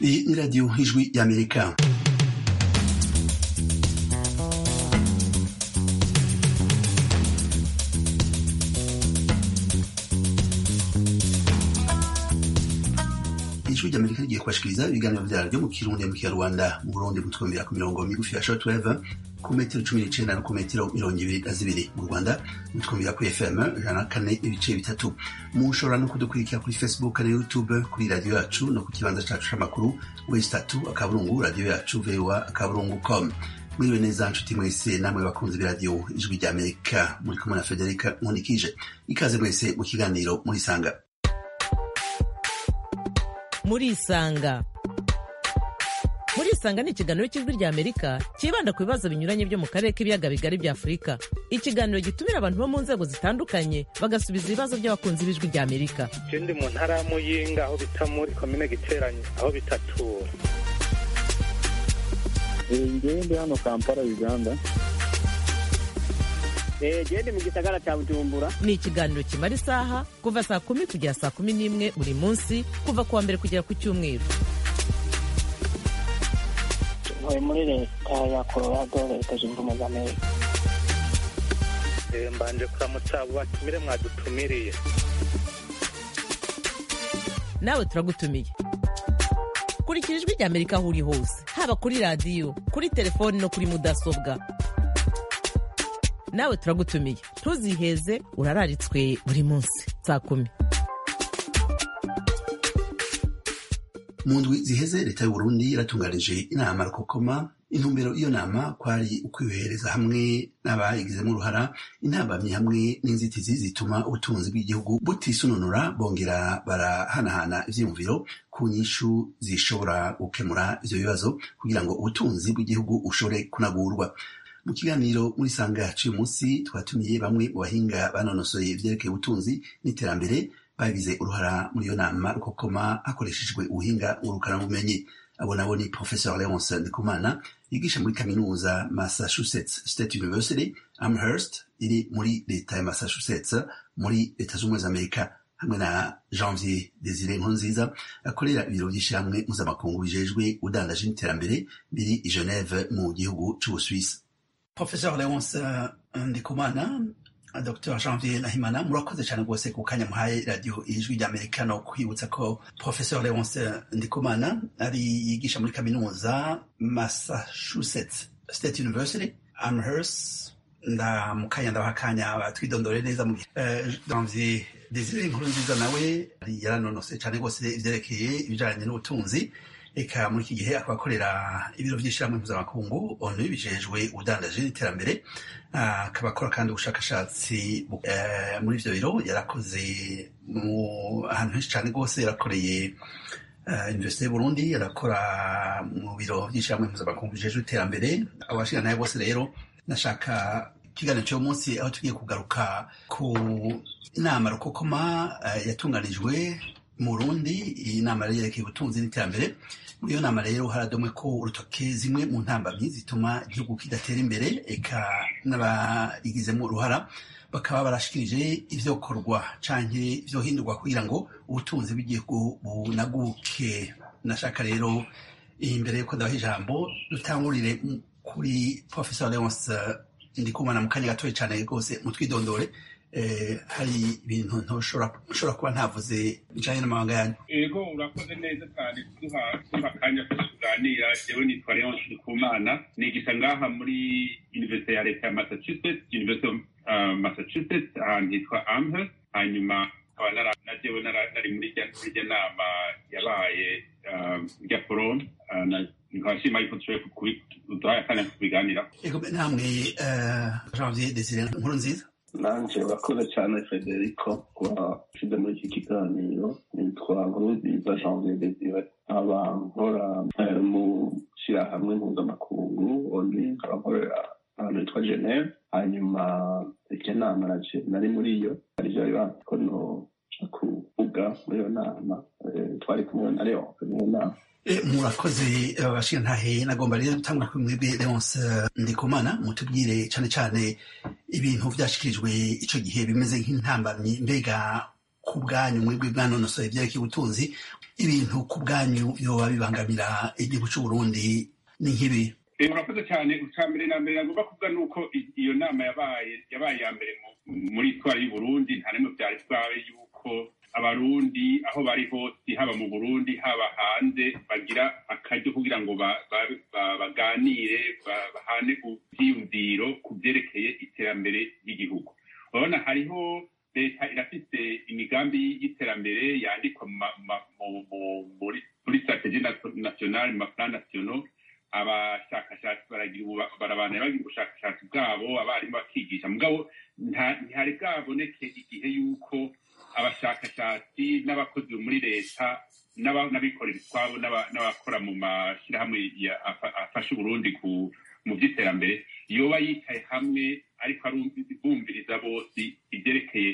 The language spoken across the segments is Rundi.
Iyi ni radiyo ijwi y'amerika ijwi ry'amerika rigiye kubashikiriza ibiganiro vyaryo mu kirundi mu kinyarwanda mu burundi mutwumvira ku mirongo migufi ya shortwave ku metero cumi n'icenda no ku metero mirongo ibiri na zibiri mu rwanda mutwumvira kuri fm ijana na kane ibice bitatu mushobora no kudukurikira kuri facebook na youtube kuri radiyo yacu no ku kibanza cacu c'amakuru wesi tatu akaburungu radiyo yacu voa akaburungu com mwiriwe neza nshuti mwese namwe bakunzi b'iradiyo ijwi ry'amerika muri kumwe na federika nkundikije ikaze mwese mu kiganiro murisanga murisanga murisanga ni ikiganiro cy'ijwi rya amerika cyibanda ku bibazo binyuranye byo mu karere k'ibiyaga bigari bya afurika ikiganiro gitumira abantu bo mu nzego zitandukanye bagasubiza ibibazo by'abakunzi b'ijwi rya amerika je ndi mu ntara ya muyinga aho bita muri komine giteranye aho bitatura ngewe ndi hano kampala uganda gende mu gisagara cya bujumbura ni ikiganiro kimara isaha kuva saa kumi kugera saa kumi n'imwe buri munsi kuva ku wa mbere kugera ku cyumweru ntuye muri leta ya colorado leta zunze ubumwe za amerika Eh, mbanje kuramutsa abo batumire mwadutumiriye nawe turagutumiye kurikira ijwi rya amerika aho uri hose haba kuri radiyo kuri telefoni no kuri mudasobwa nawe turagutumiye ntuziheze urararitswe buri munsi saa kumi mu ndwi ziheze leta y'uburundi yaratunganije inama rukokoma intumbero y'iyo nama kwari ukwihereza hamwe n'abayigizemo uruhara intambamyi hamwe n'inzitizi zituma ubutunzi bw'igihugu butisununura bongera barahanahana ivyiyumviro ku nyishu zishobora gukemura ivyo bibazo kugira ngo ubutunzi bw'igihugu ushobore kunagurwa mu kiganiro muri sanga c'uyu munsi twatumiye bamwe mu bahinga banonosoye ivyerekeye ubutunzi n'iterambere bagize uruhara muri iyo nama rukokoma hakoreshejwe ubuhinga ngurukanabumenyi abo nabo ni professor leonce ndikumana yigisha muri kaminuza massachusetts state university amherst iri muri leta ya massachusetts muri leta z'ubumwe za amerika hamwe na janvier desire nkurunziza akorera ibiro by'ishyirahamwe mpuzamakungu bijejwe udandaje n'iterambere biri i geneve mu gihugu c'ubusuwisi professor leonce ndikumana Dr Janvier Nahimana murakoze cyane rwose ku kanya muhaye radiyo ijwi ry'amerika no kwibutsa ko professor Leonce Ndikumana ari yigisha muri kaminuza Massachusetts State University Amherst ndamukanya ndabaha akanya batwidondore neza mu uh, Janvier Desire inkuru nziza nawe yaranonose cyane rwose ivyerekeye ibijanye n'ubutunzi eka muri iki gihe akaba akorera ibiro by'ishyirahamwe mpuzamakungu onu bijejwe ubudandaji n'iterambere akaba akora kandi ubushakashatsi muri ivyo biro yarakoze mu ahantu henshi cyane rwose yarakoreye universite y'uburundi yarakora mu biro by'ishyirahamwe mpuzamakungu bijejwe iterambere abashira nayo bose rero nashaka ikiganiro cy'uwo munsi aho tugiye kugaruka ku inama rukokoma yatunganijwe mu burundi iyi nama yari yerekeye ubutunzi n'iterambere muri iyo nama rero haradomwe ko urutoke zimwe mu ntambamyi zituma igihugu kidatera imbere eka n'abayigizemo uruhara bakaba barashikirije ivyokorwa canke ivyohindurwa kugira ngo ubutunzi bw'igihugu bunaguke nashaka rero imbere yuko ndabaha ijambo dutangurire kuri professor leonce ndikumana mu kanya gatoya cane rwose mutwidondore hari ibintu ntushobora kuba ntavuze bijanye n'amabanga yanyu ego urakoze neza cyane kuduha kuduha akanya ko tuganira jewe nitwa leon ndikumana nigisha ngaha muri universite ya leta ya massachusetts university of uh, massachusetts ahantu hitwa amherst hanyuma nkaba na jewe nari muri rya nama yabaye rya forum nkaba nshima yuko tushoboye kuduhaye akanya ko kubiganiraho ego namwe janvier desire nkuru nziza nanje urakoze cyane federico kuba ushyize muri iki kiganiro nitwa nkurunziza janvier desire nkaba nkora mu shyirahamwe mpuzamakungu oni nkaba nkorera ahantu hitwa geneve hanyuma iryo nama naje nari muri iyo arivyo bibanza ko noja kuvuga muri iyo nama twari kumwe na leonce mu nama murakoze bashira ntahe nagomba rero gutangura kuri mwebwe leonce ndikumana mutubwire cane cane ibintu vyashikirijwe ico gihe bimeze nk'intambamyi mbega ku ku bwanyu mwebwe bwanonosoye ibyerekeye ubutunzi ibintu ku bwanyu yoba bibangamira igihugu c'uburundi ni nk'ibi Eh, urakoze cyane icya mbere na mbere nagomba kuvuga ni uko i- iyo nama yabaye yabaye iya mbere mu- muri itwara y'uburundi nta n'imwe byari bwabe yuko abarundi aho bari hose haba mu burundi haba hanze bagira akaryo kugira ngo ba- ba- ba- baganire ba- bahane ivyiyumviro ku byerekeye iterambere ry'igihugu urabona hariho leta irafite imigambi y'iterambere yandikwa mu ma- ma- mu- mu- muri muri strategie nationale mu maplan nationaux abashakashatsi baragira ubu- barabana bagira ubushakashatsi bwabo abarimu bakigisha mugabo nta- ntihari bwaboneke igihe yuko abashakashatsi n'abakozi bo muri leta n'aba- n'abikorera utwabo n'aba- n'abakora mu mashyirahamwe ya- afa- afasha uburundi ku mu by'iterambere yoba yicaye hamwe ariko arumvi- bumviriza bose ibyerekeye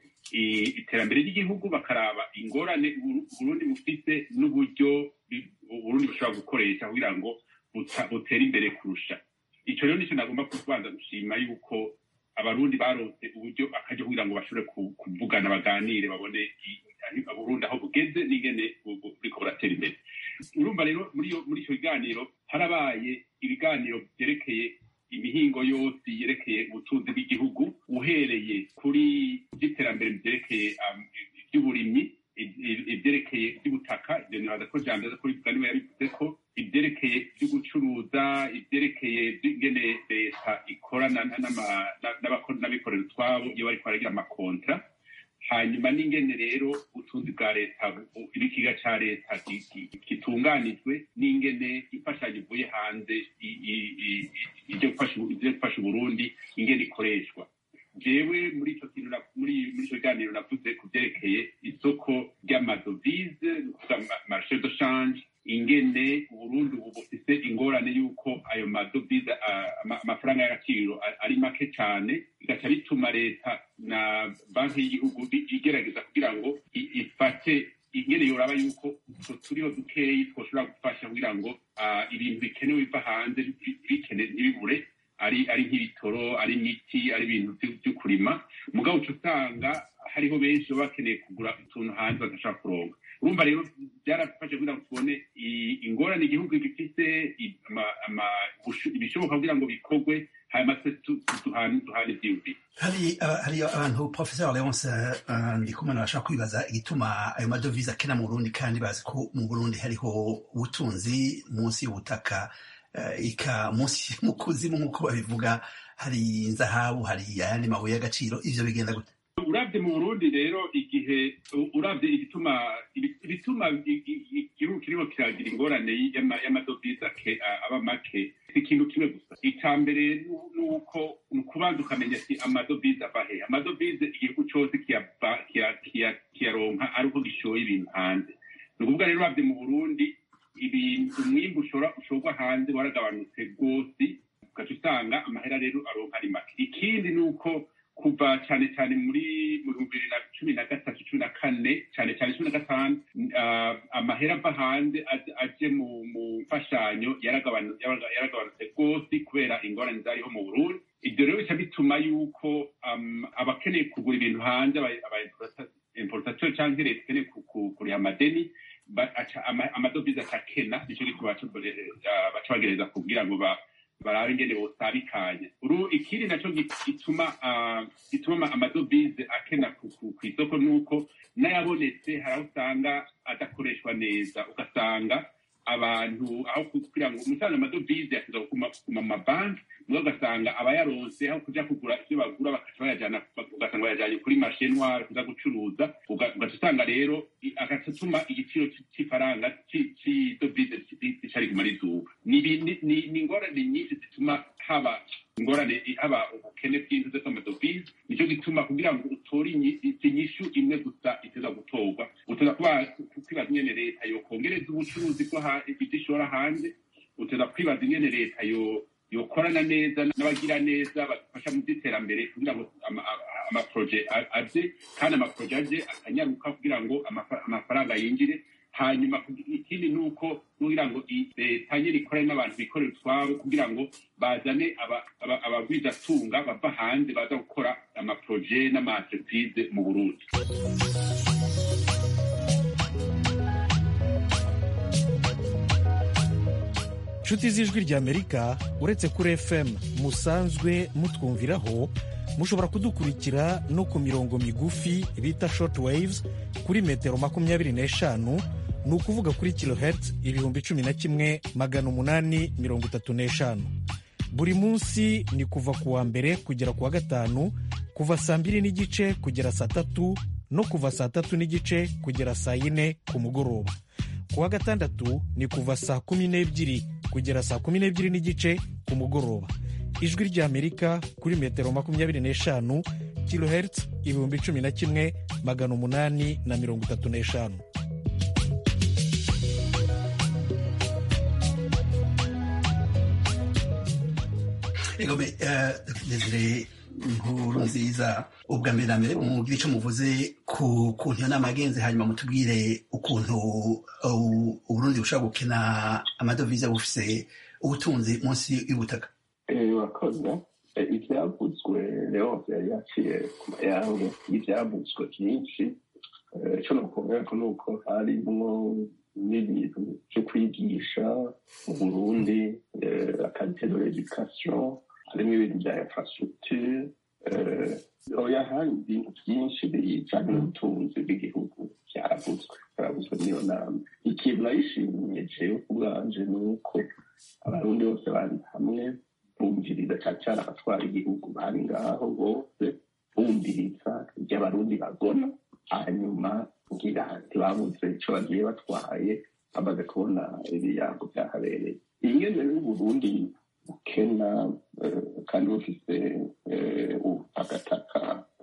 i- iterambere ry'igihugu bakaraba ingorane Uburu- uburundi bufite n'uburyo bi- uburundi bushobora gukoresha kugira ngo buta- butere imbere kurusha icyo rero nicyo nagomba kubanza gushima yuko abarundi baronse uburyo akaryo kugira ngo bashobore ku- kuvugana baganire babone i- aho uburundi aho bugeze n'ingene bu- bu- buriko buratera imbere urumva rero muri iyo- muri icyo kiganiro harabaye ibiganiro byerekeye imihingo yose yerekeye ubutunzi bw'igihugu uhereye kuri by'iterambere byerekeye um, iby'uburimyi i- i- ibyerekeye iby'ubutaka ibyo nibaza ko jambo aza kubivuga niwe yabivuze ko ibyerekeye byo gucuruza ibyerekeye ingene leta ikorana na- n'ama- na- n'abako- n'abikorera utwabo iyo bariko baragira amakontra hanyuma n'ingene rero ubutunzi bwa leta bu- ibikiga ca leta ki- ki- gitunganijwe n'ingene imfashanyo ivuye hanze i- i- i- i- ivyo gufasha ubu- ivyo gufasha uburundi ingene ikoreshwa jewe muri ico kintu na- muri muri ico kiganiro navuze ku vyerekeye isoko ry'amadovize ni ukuvuga ma- marché de change ingene uburundi ubu bufise ingorane y'uko ayo madovize ah, ama- amafaranga y'agaciro a- ari make cane bigaca bituma leta na banki y'igihugu bi- igerageza kugira ngo i- ifate ingene yoraba yuko utwo turiho dukeyi twoshobora gufasha kugira ngo ah, ibintu bikenewe biva hanze bi- bikene ntibibure ari ari nk'ibitoro ari imiti ari ibintu vyo- vyo kurima mugabo uca usanga hariho benshi baba bakeneye kugura utuntu hanze badashobora kuronka urumva rero byarafashe kugira ngo tubone i- ingorane igihugu gifise i- ama- ama- ubusho- ibishoboka kugira ngo bikorwe hanyuma twe tu- tu- duhane duhane ivyiyumviro hari aba- hari abantu professeur leonce uh, ndikumana bashaka kwibaza igituma ayo madovize akena mu burundi kandi bazi ko mu burundi hariho ubutunzi munsi y'ubutaka uh, ika munsi mu kuzimu nk'uko babivuga hari inzahabu hari ayandi mabuye y'agaciro ivyo bigenda gute urabye mu burundi rero igihe u- urabye igituma ibi- ibituma i- i- i- igihugu kirimo kiragira ingorane y'ama- y'amadovize ake- a- aba make si ikintu kimwe gusa icya mbere nu- ni uko ni ukubanza ukamenya ati amadovize ava he amadovize igihugu cyose kiyava- kiya- kiya- kiyaronka ari uko gishoye ibintu hanze ni ukuvuga rero urabye mu burundi ibintu umwimbu ushora ushorwa hanze waragabanutse rwose ugaca usanga amahera rero aronka ari make ikindi ni uko kuva cyane cyane muri mu bihumbi bibiri na cumi na gatatu cumi na kane cyane cyane cumi na gatanu ah, amahera ava hanze aje- aje mu mu mfashanyo yaragabanu- yaraga- yaragabanutse rwose kubera ingorane zariho mu burundi ibyo rero bica bituma yuko um, abakeneye kugura ibintu hanze aba- aba importation cyangwa leta ikeneye ku- ku- kuriha amadeni ba- aca- ama- amadovize akakena nicyo gituma baca ah, baca bagereza kugira ngo ba barabe ingene bosabikanye uru ikindi naco gi- gituma ah, gituma ama- amadovize akena ku ku- ku isoko nuko n'ayabonetse hari aho usanga adakoreshwa neza ugasanga abantu aho kugira ngo umusanzu amadovize yasiza kuguma kuguma mu mabanki mwe ugasanga abayaronse aho kuja kugura ivyo bagura bakaca bayajana ugasanga bayajanye kuri marshe noire kuza gucuruza uga- ugaca usanga rero i- agaca atuma igiciro c- c'ifaranga ci- c'idovize gica riguma rizuba ni ibi- ni- ni- ni ingorane nyinshi zituma haba ingorane i- haba ubukene bw'inzu z'amadovize nicyo gituma kugira ngo utore inyi- inyishu imwe gusa iteza gutorwa uteza kuba kwibaza ingene leta yokongereza ubucuruzi bwo ha- ibyo ishora hanze uteza kwibaza ingene leta yo yokorana neza n'abagira neza badufasha mu by'iterambere kugira ngo ama- ama- amaproje a- aze kandi amaproje aje akanyaruka kugira ngo amafa- amafaranga yinjire hanyuma kugi- ikindi ni uko kugira ngo i- leta nyine ikorane n'abantu bikorera utwabo kugira ngo bazane aba- aba- abagwizatunga bava hanze baza gukora amaproje n'amaentreprise mu burundi nshuti z'ijwi ry'amerika uretse kuri fm musanzwe mutwumviraho mushobora kudukurikira no ku mirongo migufi bita short waves kuri metero makumyabiri n'eshanu ni ukuvuga kuri kilohertz ibihumbi cumi na kimwe magana umunani mirongo itatu n'eshanu buri munsi ni kuva ku wa mbere kugera ku wa gatanu kuva saa mbiri n'igice kugera saa tatu no kuva saa tatu n'igice kugera saa yine ku mugoroba ku wa gatandatu ni kuva saa kumi n'ebyiri kugera saa kumi n'ebyiri n'igice ku mugoroba ijwi ry'amerika kuri metero makumyabiri n'eshanu kilohertz ibihumbi cumi na kimwe magana umunani na mirongo itatu n'eshanu egome desire inkuru nziza ubwa mbere na mbere mubwire icyo muvuze ku kuntu iyo nama yagenze hanyuma mutubwire ukuntu uh, uburundi bushobora gukina amadovize bufise ubutunzi munsi y'ubutaka urakoze ibyavuzwe rero yari yaciye ku mayange ibyavuzwe byinshi icyo nakubwira ko ni uko harimwo n'ibintu byo kwigisha mu burundi akarite de l'education harimo ibintu bya infrastructure oya hari ibintu byinshi bijanye n'ubutunzi bw'igihugu byaravuzwe byaravuzwe n'iyo nama ikintu nayishimiye jewe ubwanje ni uko abarundi bose bari hamwe bumviriza cyane cyane abatwara igihugu bari ngaho bose bumviriza ibyo abarundi bagona hanyuma ngira ntibabuze icyo bagiye batwaye bamaze kubona ibiyango byahabereye ingene y'uburundi bukena kandi bufise agataka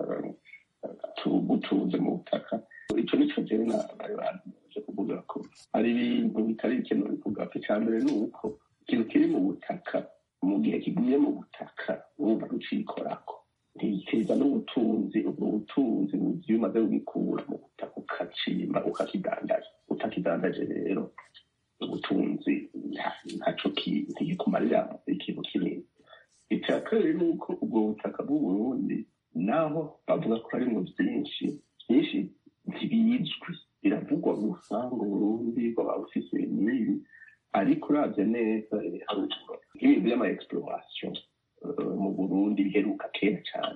butunze mu butaka icyo nico jewe bari baje kuvuga ko hari ibintu bitari ikintu bivuga ko icya mbere ni uko ikintu kiri mu butaka mu gihe kiguye mu butaka wumva rucikorako ntikiza n'ubutunzi ubwo butunzi mu gihe umaze kubikura mu butaka ukacimba ukakidandaza utakidandaje rero ubutunzi ntaco ntigikumarira ikintu kinini icya kabiri ni uko ubwo butaka bw'uburundi naho bavuga ko harimwo byinshi byinshi ntibizwi biravugwa gusa ngo uburundi bwaba bufise n'ibi ariko uravye neza ibiharuro nk'ibintu vy'ama exploration mu burundi biheruka kera cyane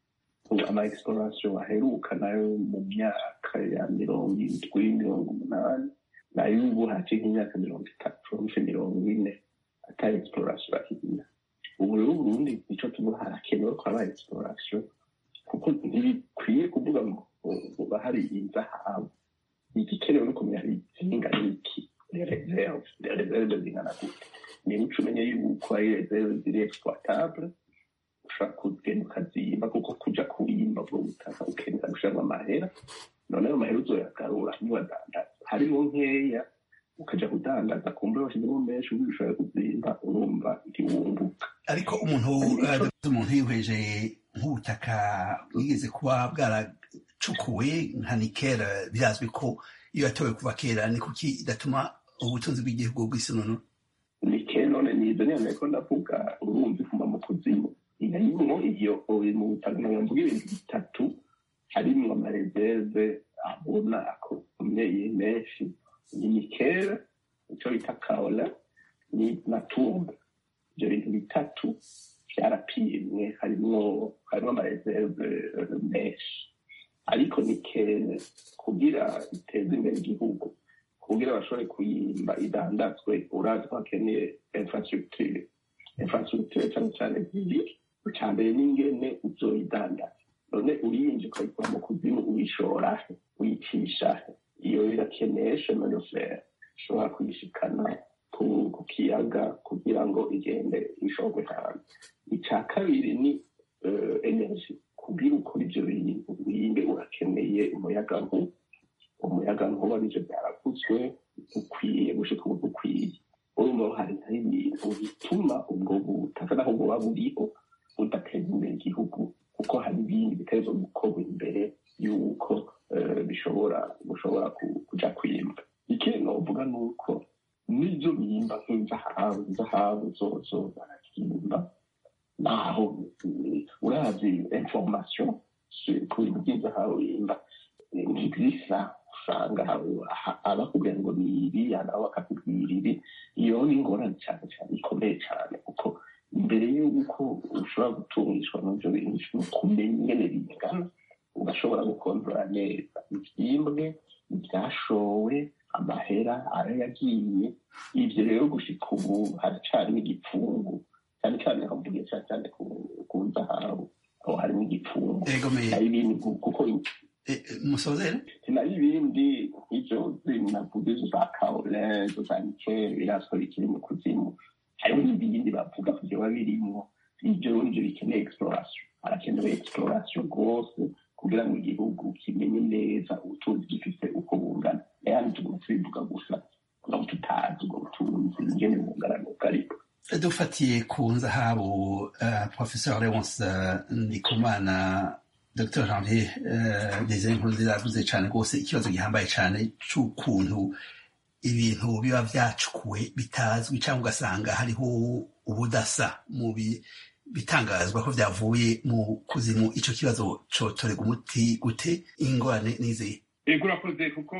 ama exploration aheruka nayo mu myaka ya mirongo indwi mirongo umunani nayo ubu haciye nk'imyaka mirongo itatu hafi mirongo ine ata exploration bakigira ubu rero uburundi nico tuvuga harakenewe ko haba exploration kuko ntibikwiye kuvuga ngo uba hari inzahabu igikenewe no kumenya hari izinga n'iki reserve reserve zingana gute niba uca umenye yuko ari reserve ziri exploitable ushobora kugenda ukazimba kuko kuja kurimba ubwo butaka ukenera gushiramo amahera none ayo mahera uzoyagarura niwadandaza harimo nkeya ukaja kudandaza kumbe washizemo menshi ubu ushoboye kuzimba urumva ntiwunguka ariko umuntu umuntu yihweje nk'ubutaka bwigeze kuba bwaracukuwe nka nikera birazwi ko iyo yatowe kuva kera ni kuki idatuma ubutunzi bw'igihugu bw'isinono nikera none nizo nyene ko ndavuga urumva ifuma mu kuzimu irimwo iyo mu butaka mvuga ibintu bitatu harimwo amareserve abona akomeye menshi ni nikera ico bita kaola ni na tumba ivyo bintu bitatu vyarapimwe harimwo harimwo amareserve menshi ariko nikene kugira iteze imbere igihugu kugira bashobore kuyimba idandazwe urazi ko hakeneye infrastructure infrastructure cyane cyane zibiri icya mbere n'ingene uzoyidandaza none uyinje ukayikura mu kuzimu uyishorahe uyicishahe iyo irakeneye chemin fer ushobora kuyishikana ku kiyaga kugira ngo igende ishorwe hanze icya kabiri ni energy kugira ukora ibyo bintu wimbe urakeneye umuyagankuba umuyagankuba nivyo byaravuzwe ukwiye gushika ubu ukwiye urumva hari hari ibintu bituma ubwo butaka naho buba buriho budateza imbere igihugu kuko hari ibindi bitezo gukorwa imbere y'uko bishobora bushobora kuja kwimba ikindi novuga ni uko n'ivyo bimba nk'inzahabu inzahabu zozo barazimba naho urazi information ku bintu by'inzahabu yimba ntizisa usanga abakubwira ngo ni ibi nabo bakakubwira ibi iyo ni ingorane cyane cyane ikomeye cyane kuko mbere y'uko ushobora gutungishwa n'ibyo bintu kumenya ingene bingana ugashobora gukontorora neza ibyimbwe ibyashowe amahera ayo yagiye ibyo rero gushika ubu haracarimo igipfungu cyane cyane havuye cyane cyane ku zahabu aho harimo igipfungu hari ibindi kuko musozere nayo ibindi nk'ibyo navuga izo za kaole izo za nikeli birazwi bikiri mu kuzimu hariho n'ibindi bavuga ko byoba birimo ibyo nibyo bikeneye exploration harakenewe exploration rwose kugira ngo igihugu kimenye neza ubutunzi gifite uko bungana yani tuguma tubivuga gusa kugira ngo tutazi ubwo butunzi ingene bungana n'ubwo ariko dufatiye ku nzahabu uh, professeur leonce uh, ndikumana dr janvier uh, desire nkurunziza yavuze cyane rwose ikibazo gihambaye cyane c'ukuntu ibintu biba vyacukuwe bitazwi cyangwa ugasanga hariho ubudasa mu bitangazwa ko vyavuye mu kuzimu ico kibazo cotorega umuti gute ingorane n'izihe ego urakoze kuko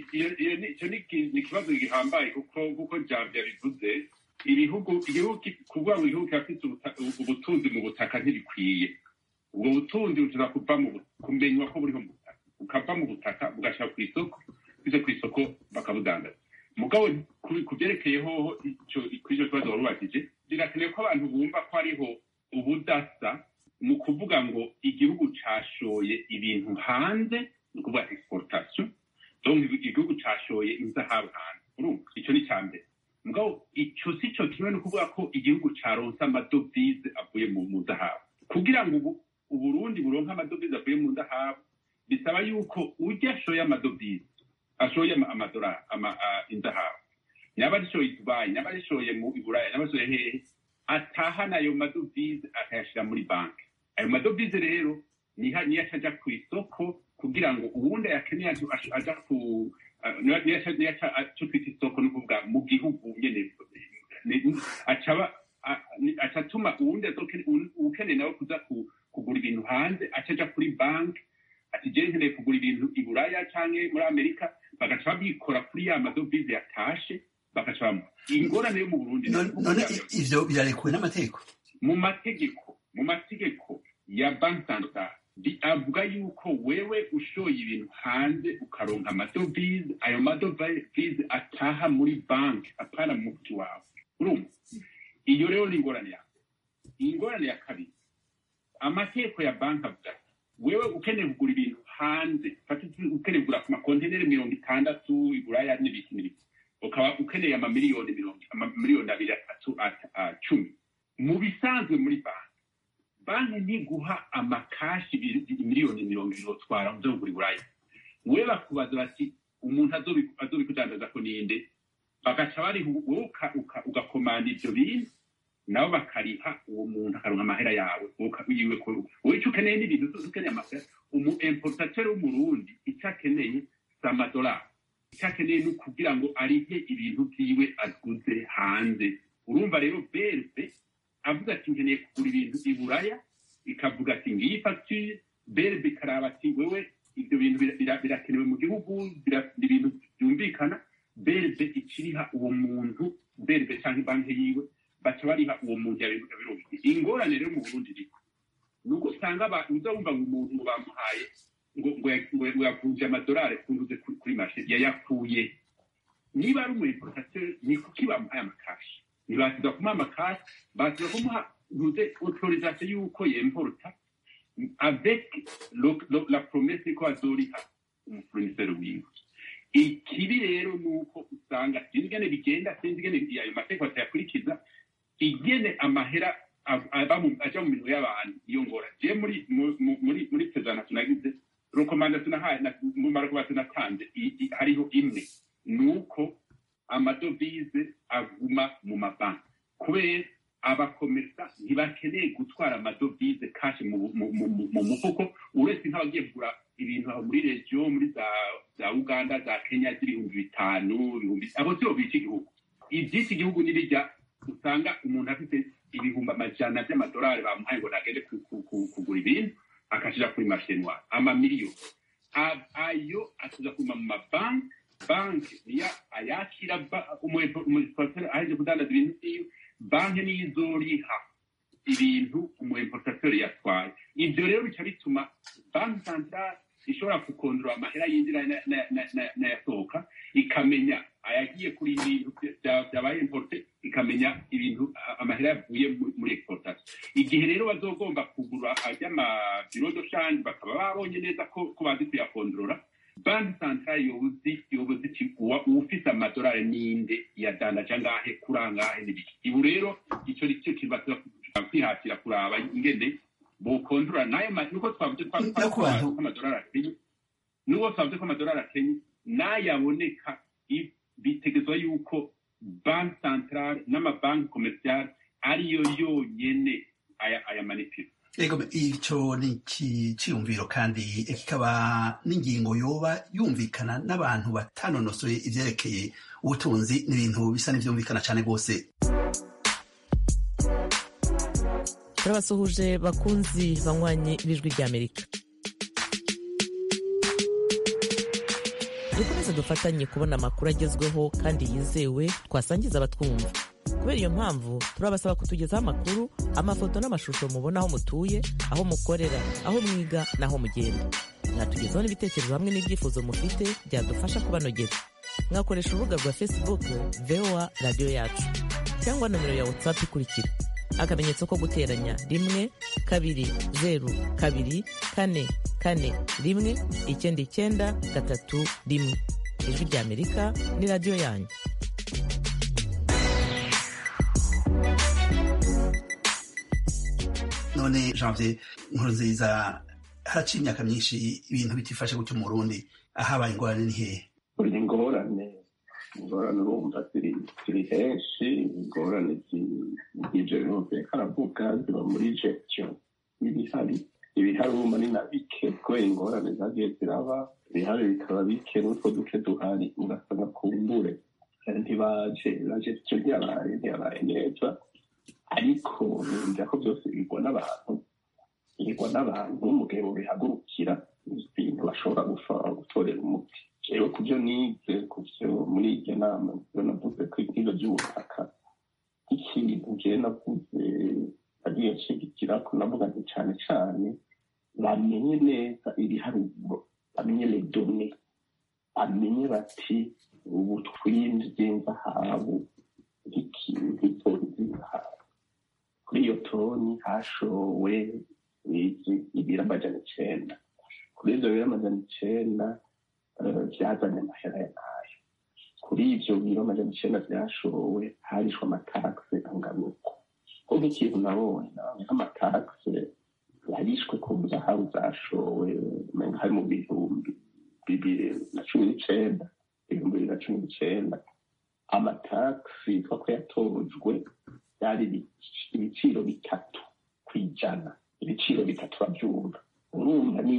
icyo ni ikibazo gihambaye kuko kuko jambo yabivuze ibihugu igihugu kuvuga ngo igihugu kirafite ubutunzi mu butaka ntibikwiye ubwo butunzi bushobora kuva mu kumenywa ko buriho mu butaka bukava mu butaka bugashyira ku isoko bize ku isoko bakabudandaza mugabo ku byerekeyeho kuri icyo kibazo wari ubajije birakenewe ko abantu bumva ko hariho ubudasa mu kuvuga ngo igihugu cashoye ibintu hanze ni ukuvuga exportation donc igihugu cashoye inzahabu hanze urumva icyo ni icya mbere mugabo icyo si cyo kimwe no kuvuga ko igihugu caronse amadovize avuye mu zahabu kugira ngo ubu uburundi buronke amadovize avuye mu zahabu bisaba yuko ujya ashoye amadovize ashoye amadolari inzahabu yaba arishoye i dubayi yaba arishoye mu iburaya yaba arishoye hehe atahana ayo madovize akayashyira muri banki ayo madovize rero niyo acaja ku isoko kugira ngo uwundi ayakeneye aja ku niyo cyo twita isoko ni ukuvuga mu gihugu nyene acaba acatuma uwundi ukeneye nawe kuza kugura ibintu hanze acaja kuri banki ati je nkeneye kugura ibintu i buraya canke muri amerika bagaca babikora kuri ya madovize yatashe bagaca bamuha ingorane yo mu burundi none ivyo birarekuwe n'amategeko mu mategeko mu mategeko ya banki centrale avuga yuko wewe ushoye ibintu hanze ukaronka amadovize ayo madovize ataha muri banki apana mu muti wawe urumva iyo rero ni ingorane yawe ingorane ya kabiri amategeko ya banki avuga wewe ukeneye kugura ibintu hanze ukeneye kugura ku makonteneri mirongo itandatu iburaya n'ibiki n'ibiki ukaba ukeneye amamiliyoni mirongo amamiliyoni abiri atatu cumi mu bisanzwe muri banki banki ntiguha amakashi miliyoni mirongo ibiri utwara uza kugura iburaya we bakubaza bati umuntu azobikudandaza ko ninde bagaca bariha wowe ugakomanda ivyo bintu nabo bakariha uwo muntu akaronka amahera yawe yiwe wowe icyo ukeneye n'ibintu zose ukeneye amahera umu importateur w'umurundi icyo akeneye si amadolari icyo akeneye ni ukugira ngo arihe ibintu vyiwe aguze hanze urumva rero berbe avuga ati nkeneye kugura ibintu i buraya ikavuga ati ngiyi facture berbe ikaraba ati wewe ibyo bintu birakenewe mu gihugu ni ibintu byumvikana berbe ikiriha uwo muntu berbe cyangwa banki yiwe baca bariha uwo muntu yabiruhiye ingorane rero mu burundi iriko ni uko usanga uza wumva ngo umuntu ngo bamuhaye ngo yavunje amadolari akunduze kuri mashe yayakuye niba ari umu importateur ni kuki bamuhaye amakashi ntibasiza kumuha amakashi basiza kumuha ntuze autorisation y'uko yemporta avec la promesse ko azoriha umufournisseur wiwe ikibi rero ni uko usanga sinzi ingene bigenda sinzi ingene ayo mategeko atayakurikiza ingene amahera aja mu minwe y'abantu iyo ngora je muri muri muri sezana tunagize rekomandasiyo nahaye mu marekomandasiyo natanze hariho imwe ni uko amadovize aguma mu mabanki kubera abakomesa ntibakeneye gutwara amadovize kashi mu mufuko uretse nk'abagiye kugura ibintu aho muri regiyo muri za uganda za kenya z'ibihumbi bitanu ibihumbi abo sibo bica igihugu iby'iki gihugu n'ibijya usanga umuntu afite ibihumbi amajana by'amadolari bamuhaye ngo nagende ku- ku- ku- kugura ibintu akashira kuri mashinwa amamiliyoni A- ayo atuza kuma mu mabanki banki niyo ayakira ba- umu- umuimportateur aheje kudandaza ibintu vyiwe banki niyo izoriha ibintu umuimportateur yatwaye ivyo rero bica bituma banki centrale ishobora kukondora amahera yinjira na- na- na- na- n'ayasohoka ikamenya ayagiye kuri ibintu bya- byabaye importe ikamenya ibintu a- amahera yavuye mu- muri exportation igihe rero bazogomba kugura ajy'amabiro do shanje bakaba babonye neza ko ko bazi kuyakondorora banki centrale yobuzi yobuzi iti uwa- uwufise amadolari ninde yadandaje angahe kuri angahe n'ibiki ibu rero ico ni cyo kintu baza kwihatira kuraba ingene bokondora nayo ma- nuko twavuze twa- twa- Nyakubahwa. ko amadolari akenye nuwo twavuze ko amadolari akenye n'ayaboneka i- bitegezwa yuko banki centrale n'amabanki komerciale ariyo yonyene aya aya manipira ego ico ni iki ciyumviro kandi kikaba n'ingingo yoba yumvikana n'abantu batanonosoye ivyerekeye ubutunzi n'ibintu bisa n'ivyumvikana cane rwose turabasuhuje bakunzi banywanyi b'ijwi ry'amerika dukomeze dufatanye kubona amakuru agezweho kandi yizewe twasangiza abatwumva kubera iyo mpamvu turabasaba kutugezaho amakuru amafoto n'amashusho mubona aho mutuye aho mukorera aho mwiga n'aho mugenda mwatugezaho n'ibitekerezo hamwe n'ibyifuzo mufite byadufasha kubanogera mwakoresha urubuga rwa facebook voa radiyo yacu cyangwa nomero ya whatsapp ikurikira akamenyetso ko guteranya rimwe kabiri zeru kabiri kane kane rimwe icyenda icyenda gatatu rimwe ijwi ry'amerika ni radiyo yanyu none janvier inkuru nziza haraciye imyaka myinshi ibintu bitifashe gutyo mu burundi ahabaye ingorane ni hehe buri ingorane ingorane urumva ziri ziri henshi ingorane z'ibyo birumvikana aravuga ziba muri gestion y'ibihari ibihari urumva ni na bike kubera ingorane zagiye ziraba ibihari bikaba bike n'utwo duke duhari ugasanga kumbure ntibaje na gestion ntiyabaye ntiyabaye neza ariko numva ko byose bigwa n'abantu bigwa n'abantu mu gihe bubihagurukira ibintu bashobora gufa- gutorera umuti jewe ku byo nize ku byo muri iryo nama byo navuze ko ibyigo by'ubutaka nk'ikintu jewe navuze agiye nshigikira ko navuga nti cane cane bamenye neza ibiharuro bamenye ledone bamenye bati ubu twinjiye zahabu nk'ikintu nk'itoni z'zahabu kuri iyo toni hashowe izi- ibiro amajana icenda kuri ivyo biro amajana icenda eh, byazanye amahera ya nayo kuri ivyo biro amajana icenda vyashowe harishwe amatakse angana uko ko nk'ikintu nabonye nabonye nk'amatakse yarishwe ku zahabu zashowe umenga hari mu bihumbi bibiri na cumi n'icenda ibihumbi bibiri na cumi n'icenda amataxi yitwa ko yatojwe byari ibi- ibiciro bitatu ku ijana ibiciro bitatu babyumva urumva ni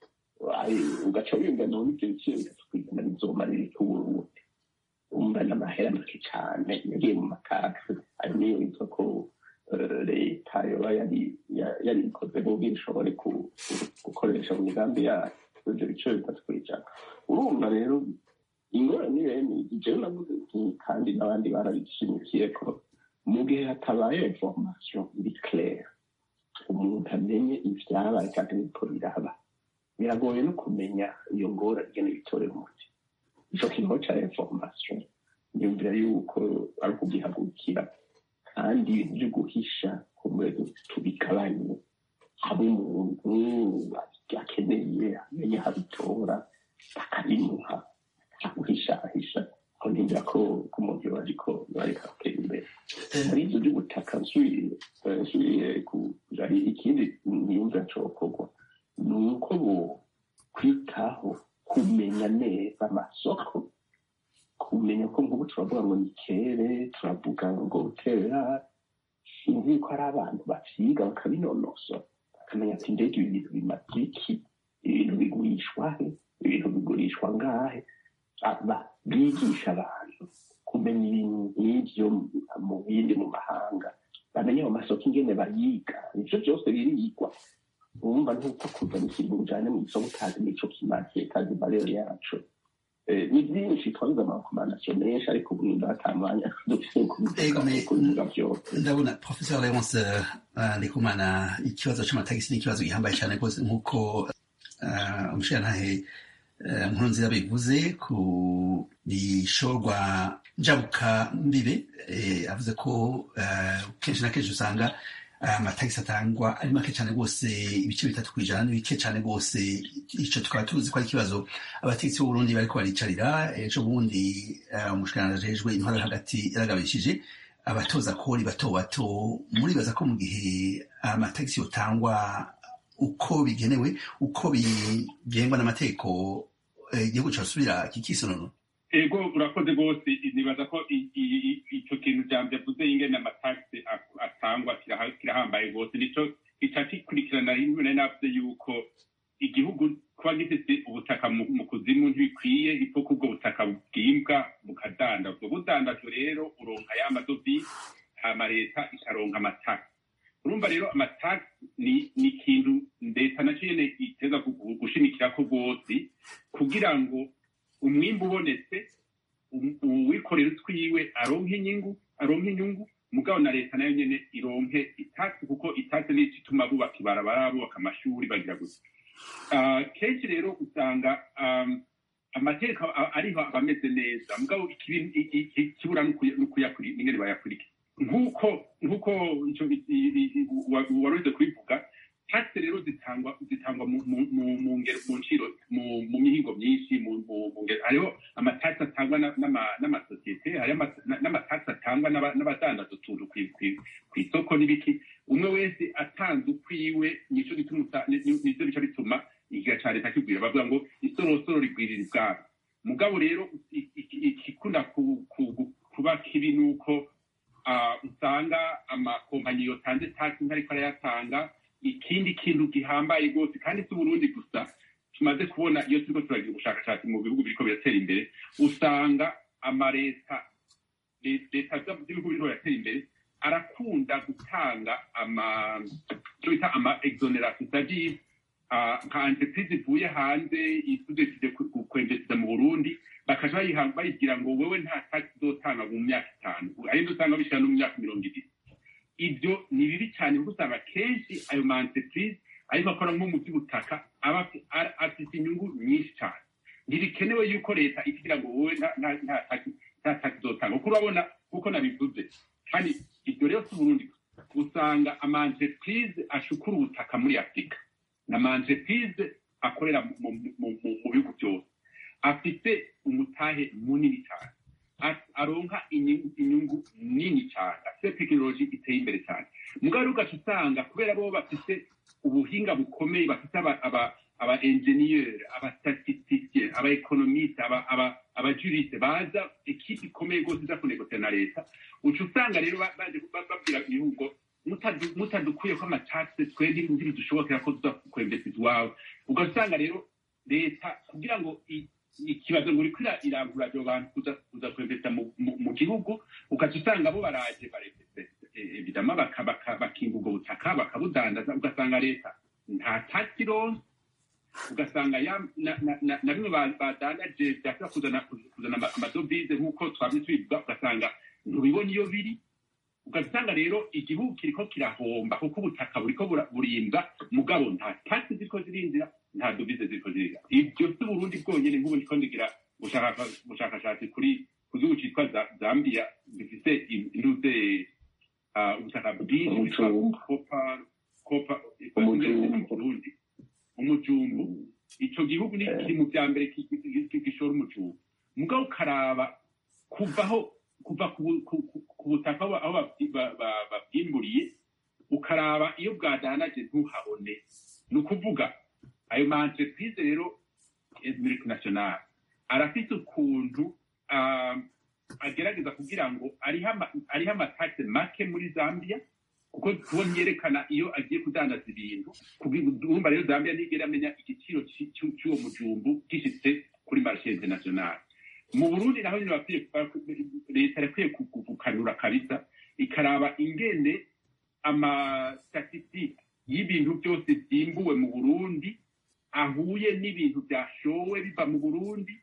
ai- ugaca wiyumva none ibyo biciro bitatu ku ijana bizomarira iki uburundi umva n'amahera make cane yagiye mu mataxi ayo niyo yitwa ko eh, leta yoba yari ya- yarikoze kugira ishobore ku- ku- gukoresha mu migambi yayo ibyo biciro bitatu ku ijana urumva rero ingorane ni bene jewe navuze nti kandi n'abandi barabishimikiye ko mu gihe hatabaye information iri claire umuntu amenye ivyabaye kandi biriko biraba biragoye no kumenya iyo ngorane ingene bitorera umuti ico kintu ca information niyumvira yuko ari ukugihagurukira kandi ibintu vyo guhisha kumbe tubigabanye haba umuntu akeneye amenye aho abitora bakabimuha aguhishahisha aho ntimbira ko ko umuntu yoba ariko yoba ariko aratera imbere muri ibyo by'ubutaka nsubiye eh, nsubiye ku hari ikindi niyumvira cokorwa ni uko bo kwitaho kumenya neza amasoko kumenya ko nk'ubu turavuga ngo ni kere turavuga ngo terera sinzi ko ari abantu bavyiga bakabinonosora bakamenya ati ndege ibi bintu bimaze iki ibintu bigurishwa he ibintu bigurishwa ngahe aba bigisha abantu kumenya ibintu nk'ibyo mu bindi mu mahanga bamenye ayo masoko ingene bayiga ivyo vyose birigwa urumva ntuko kuzana ikintu ujanye mu isoko utazi n'ico kimaze kazi barero yacu Eh, ni byinshi twabuze amarekomandasiyo menshi ariko ubu nimba ata mwanya dufise wo Ego, kubivuga me- kubivuga vyose ndabona professor leonce uh, ndikumana ikibazo c'amatagisi ni ikibazo gihambaye cyane rwose nk'uko uh, umushirantahe uh, nkurunziza bivuze ku bishorwa njabuka mbibe eh, avuze ko uh, kenshi na kenshi usanga amatagisi atangwa ari make cyane rwose ibice bitatu ku ijana ni bike cyane rwose ico tukaba tuzi ko ari ikibazo abategetsi b'uburundi bariko baricarira ejo bundi uh, umushikiranganji ajejwe intwaro yo hagati yaragabishije abatoza kori bato bato muribaza ko mu gihe amatagisi yotangwa uko bigenewe uko bigengwa n'amategeko eh, igihugu cyasubira kikisonono ego urakoze rwose nibaza ko i- i- i- ico kintu jambo yavuze ingene amatagisi ak- atangwa kiraha- kirahambaye rwose nico gica gikurikirana rimwe nari navuze yuko igihugu kuba gifite ubutaka mu mu kuzimu ntibikwiye ipfa ko ubwo butaka bwimbwa bukadandazwa budandajwe rero uronka ya madovize hama leta ikaronka amatagisi urumva rero amatagisi ni ni ikintu leta naco nyene iteza gu- gushimikirako rwose kugira ngo umwimbu ubonetse um- uwikorera utwiwe aronke inyungu aronke inyungu mugabo na leta nayo nyene ironke itasi kuko itasi nico ituma bubaka ibarabara bubaka amashuri bagira gusa Ah, kenshi rero usanga um, amategeko a- ariho aba ameze neza mugabo ikibi- i- i- ikibura n'ukuyakuri ingene bayakurikira nk'uko nk'uko ico i- i- i- wa- waruze kubivuga taxe rero zitangwa zitangwa mu mu mu mu ngero mu nciro mu mu mihingo myinshi mu mu mu ngero hariho amataxe atangwa na- n'ama- n'amasosiyete hariho ama- na- n'amataxe atangwa n'aba- n'abadandaza utuntu kwi- kwi- kw'isoko n'ibiki umwe wese atanze ukwiwe nico gituma usa- ni- ni- nivyo bica bituma igiga ca leta kigwira bavuga ngo isorosoro rigwirira ibwami mugabo rero i- i- ikikunda ku- ku- kuba kibi nuko ah, usanga amakompanyi yotanze taxi ntariko arayatanga ikindi kintu gihambaye rwose kandi si uburundi gusa tumaze kubona iyo turiko turagira ubushakashatsi mu bihugu biriko biratera imbere usanga amaleta le- leta z'ibihugu biriko biratera imbere arakunda gutanga ama icyo bita ama exoneration c'est-à-dire ah, nka entreprise ivuye hanze isudeside kwemvesida mu burundi bakaja bayiha- bayibwira ngo wewe nta tax uzotanga mu myaka itanu aribyo usanga bishira no mu myaka mirongo ibiri ibyo ni bibi cyane kuko usanga kenshi ayo ma entreprise ariko akora nko mu by'ubutaka aba afi- ara- afite inyungu nyinshi cyane ntibikenewe yuko leta ikigira ngo wowe nta- nta- nta tax- nta tax uzotanga kuko urabona kuko nabivuze kandi ibyo rero si uburundi gusa. usanga ama entreprise ashukura ubutaka muri afurika na ama entreprise akorera mu- mu mu- mu- mu bihugu byose afite umutahe munini cyane a- aronka inyungu inyungu nini cyane afite tekinoloji iteye imbere cyane mugabo rero ugaca usanga kubera bo bafite ubuhinga bukomeye bafite aba aba aba engineer aba statisticien aba economiste aba aba aba juriste baza ekipe ikomeye rwose iza kunegosiya na leta uca usanga rero ba- baje ba- babwira ibihugu mutadu- mutadukuye ko amatase twebwe ntibidushobokera ko tuza kwembesiza iwawe ugasanga rero leta kugira ngo i- ikibazo ngo uriko ira- irangura abo bantu kuza kuza kwembesa mu- mu mu gihugu ugaca usanga bo baraje barembese evidama baka- baka- bakinga ubwo butaka bakabudandaza ugasanga leta nta taxi ironse ugasanga ya- na- na- na na bimwe ba- badandaje byashobora kuzana kuzana ama- amadovize nk'uko twabye tubivuga ugasanga ntubibona iyo biri ugasanga rero igihugu kiriko kirahomba kuko ubutaka buriko bura- burinda mugabo nta taxi ziriko zirinjira nta dovize ziriko zirinjira ibyo si uburundi bwonyene nk'ubu ndiko ndigira ubushaka- ubushakashatsi kuri ku gihugu citwa Za- zambia gifise in- intuze ah, ubutaka bwinshi bwitwa Umujumbu. kopa kopa Umujumbu. mu burundi umujumbu ico gihugu ni Eh. kiri mu vya mbere ki- ki- ki- gishora umujumbu mugabo ukaraba kuvaho kuva ku bu- ku- ku- ku butaka aho aho babyi- ba- ba- babwimburiye ukaraba iyo bwadanaje ntuhabone ni ukuvuga ayo ma entreprise rero multinational arafite ukuntu ah, agerageza kugira ngo ariho ama- ariho amataxe make muri zambia kuko kubona yerekana iyo agiye kudandaza ibintu urumva rero zambia ntigera amenya igiciro ci- ci- cy'uwo mujumbu gishitse kuri marshe international mu burundi naho nyine bakwiye leta irakwiye ku- ku- gukanura kabisa ikaraba ingene amastatistike y'ibintu byose byimbuwe mu burundi ahuye n'ibintu byashowe biva mu burundi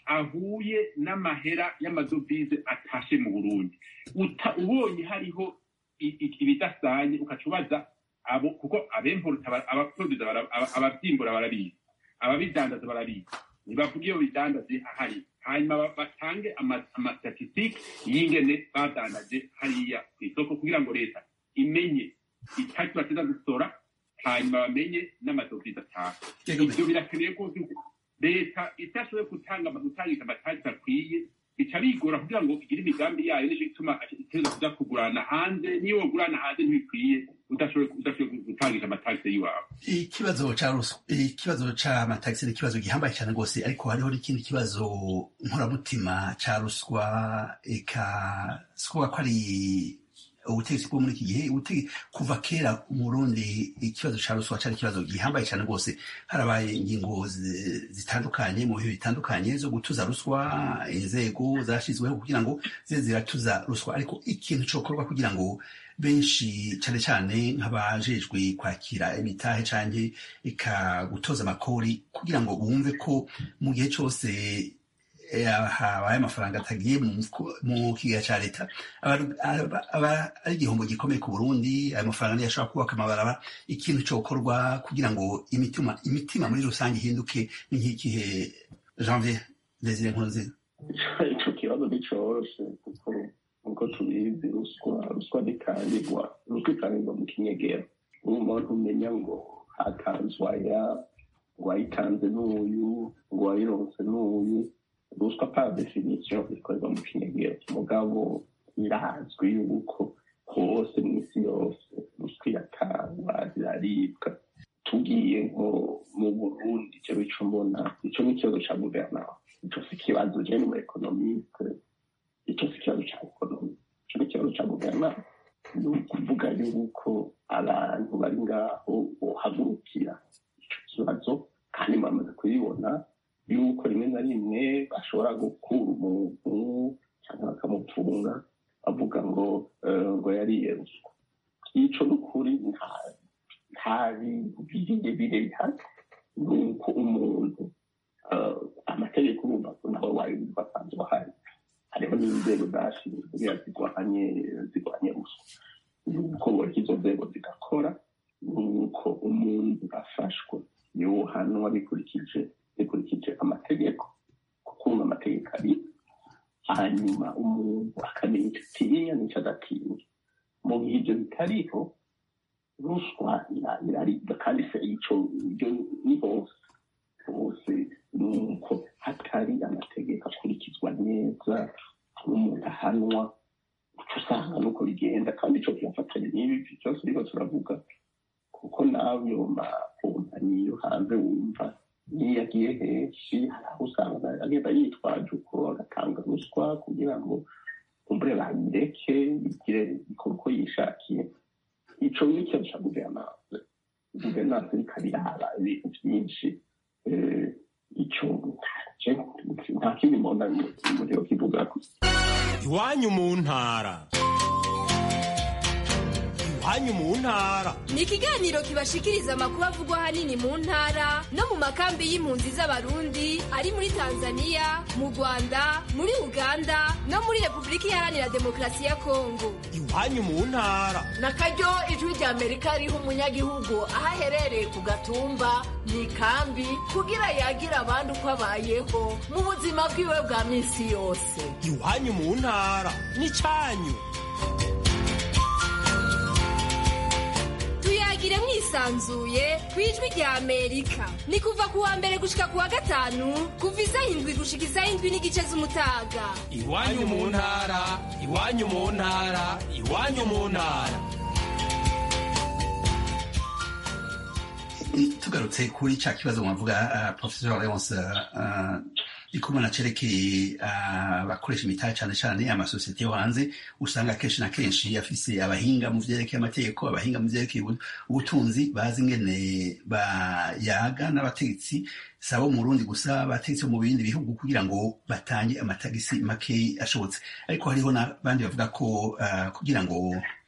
ahuye n'amahera y'amadovize atashe mu burundi Uta- ubonye hariho i- i- ibidasanye ukaca ubaza abo kuko abemporuta abaproduza bara- aba- abavyimbura barabizi ababidandaza barabizi ntibavuga iyo bidandaje ahari hanyuma ba- batange ama- amastatistike y'ingene badandaje hariya ku isoko kugira ngo leta imenye itaki bateza gusora hanyuma bamenye n'amadovize ataha Yego, ibyo birakeneye rwose ko leta itashoboye gutanga gutangiza amatagisi akwiye bica bigora kugira ngo igire imigambi yayo nicyo gituma iteza kuza kugurana hanze niyo wagurana hanze ntibikwiye udashoboye udashoboye gutangisha amatagisi y'iwawe ikibazo ca ruswa ikibazo c'amatagisi ni ikibazo gihambaye cyane rwose ariko hariho n'ikindi kibazo nkoramutima ca ruswa eka sikuba ko ari ubutegetsi bwo muri iki gihe ubutege- kuva kera mu burundi ikibazo ca ruswa cari ikibazo gihambaye cyane rwose harabaye ingingo zi- zitandukanye mu bihe bitandukanye zo gutuza ruswa inzego zashyizweho kugira ngo zize ziratuza ruswa ariko ikintu cokorwa kugira ngo benshi cyane cyane nk'abajejwe kwakira imitahe canke ika gutoza amakori kugira ngo bumve ko mu gihe cyose eh, habaye amafaranga atagiye mu mufuko- mu kigega ca leta aba- aba aba ari igihombo gikomeye ku burundi ayo mafaranga niyo ashobora kubaka amabaraba ikintu cokorwa kugira ngo imitima imitima muri rusange ihinduke ni nk'ikihe janvier desire nkurunziza ico kibazo nticoroshe kuko nkuko tubizi ruswa ruswa ntikangirwa ruswa ikangirwa mu kinyegero umuntu umenya ngo hatanzwe aya ngo wayitanze n'uyu ngo wayironse n'uyu ruswa par definition ikorerwa mu kinyegero mugabo irazwi yuko hose mu isi yose ruswa iratangwa ziraribwa tugiye nko mu burundi icyo bico mbona ico ni ikibazo ca guverinoma ico si ikibazo je ni mu economiste ico si ikibazo ca ekonomi ico ni ikibazo ca guverinoma ni ukuvuga yuko abantu bari ngaho bohagurukira ico kibazo kandi bamaze kubibona yuko rimwe na rimwe bashobora gukura umuntu cyangwa bakamufunga bavuga ngo eh, ngo yariye ruswa ico ni ukuri nta nta bintu birebire bihari ni uko umuntu eh, amategeko urumva ko nawe wayumva asanzwe ahari hariho n'inzego zashinzwe kugira zirwanye zirwanye ruswa nuko ngo izo nzego zigakora nuko umuntu afashwe yohanwa bikurikije bikurikije amategeko kuko ubu amategeko ari hanyuma umuntu akamenya icyo atinya n'icyo adatinya mu gihe ibyo bitariho ruswa ira- iraribwa kandi se ico ibyo ni hose hose nuko hatari amategeko akurikizwa neza n'umuntu ahanwa uca usanga nuko bigenda kandi ico kirafatanya n'ibi byose uriko turavuga kuko nawe yo makompanyi yo hanze wumva niyo agiye henshi hari aho usanga agenda yitwaje uko agatanga ruswa kugira ngo kumbure babireke bigire bikore uko yishakiye ico ni ikintu ca guverinance guverinance ikabiraba ibintu vyinshi eh, ico nta- nta kindi mbona muriro kivugako iwanyu mu ntara iwanyu mu ntara ni ikiganiro kibashikiriza amakuru avugwa ahanini mu ntara no mu makambi y'impunzi z'abarundi ari muri tanzania mu rwanda muri uganda no muri repubulika iharanira demokarasi ya kongo iwanyu mu ntara na karyo ijwi rya amerika riha umunyagihugu aho aherereye ku gatumba mu ikambi kugira yagira abandi uko abayeho mu buzima bwiwe bwa minsi yose iwanyu mu ntara n'icyanyu tuyagire mwisanzuye ku ijwi rya amerika ni kuva ku wa mbere gushika ku wa gatanu kuva isaha indwi gushika isaha indwi n'igice z'umutaga iwanyu mu ntara iwanyu mu ntara iwanyu mu ntara tugarutse kuri cya kibazo mwavuga uh, professor leonce uh, ikumana cerekeye abakoresha uh, imitahe cyane cyane amasosiyete yo hanze usanga kenshi na kenshi afise abahinga mu vyerekeye amategeko abahinga mu vyerekeye ubutunzi bazi ingene bayaga n'abategetsi sabo mu Burundi gusa bategetse mu bindi bihugu kugira ngo batange amatagisi make ashobotse ariko hariho n'abandi bavuga ko uh, kugira ngo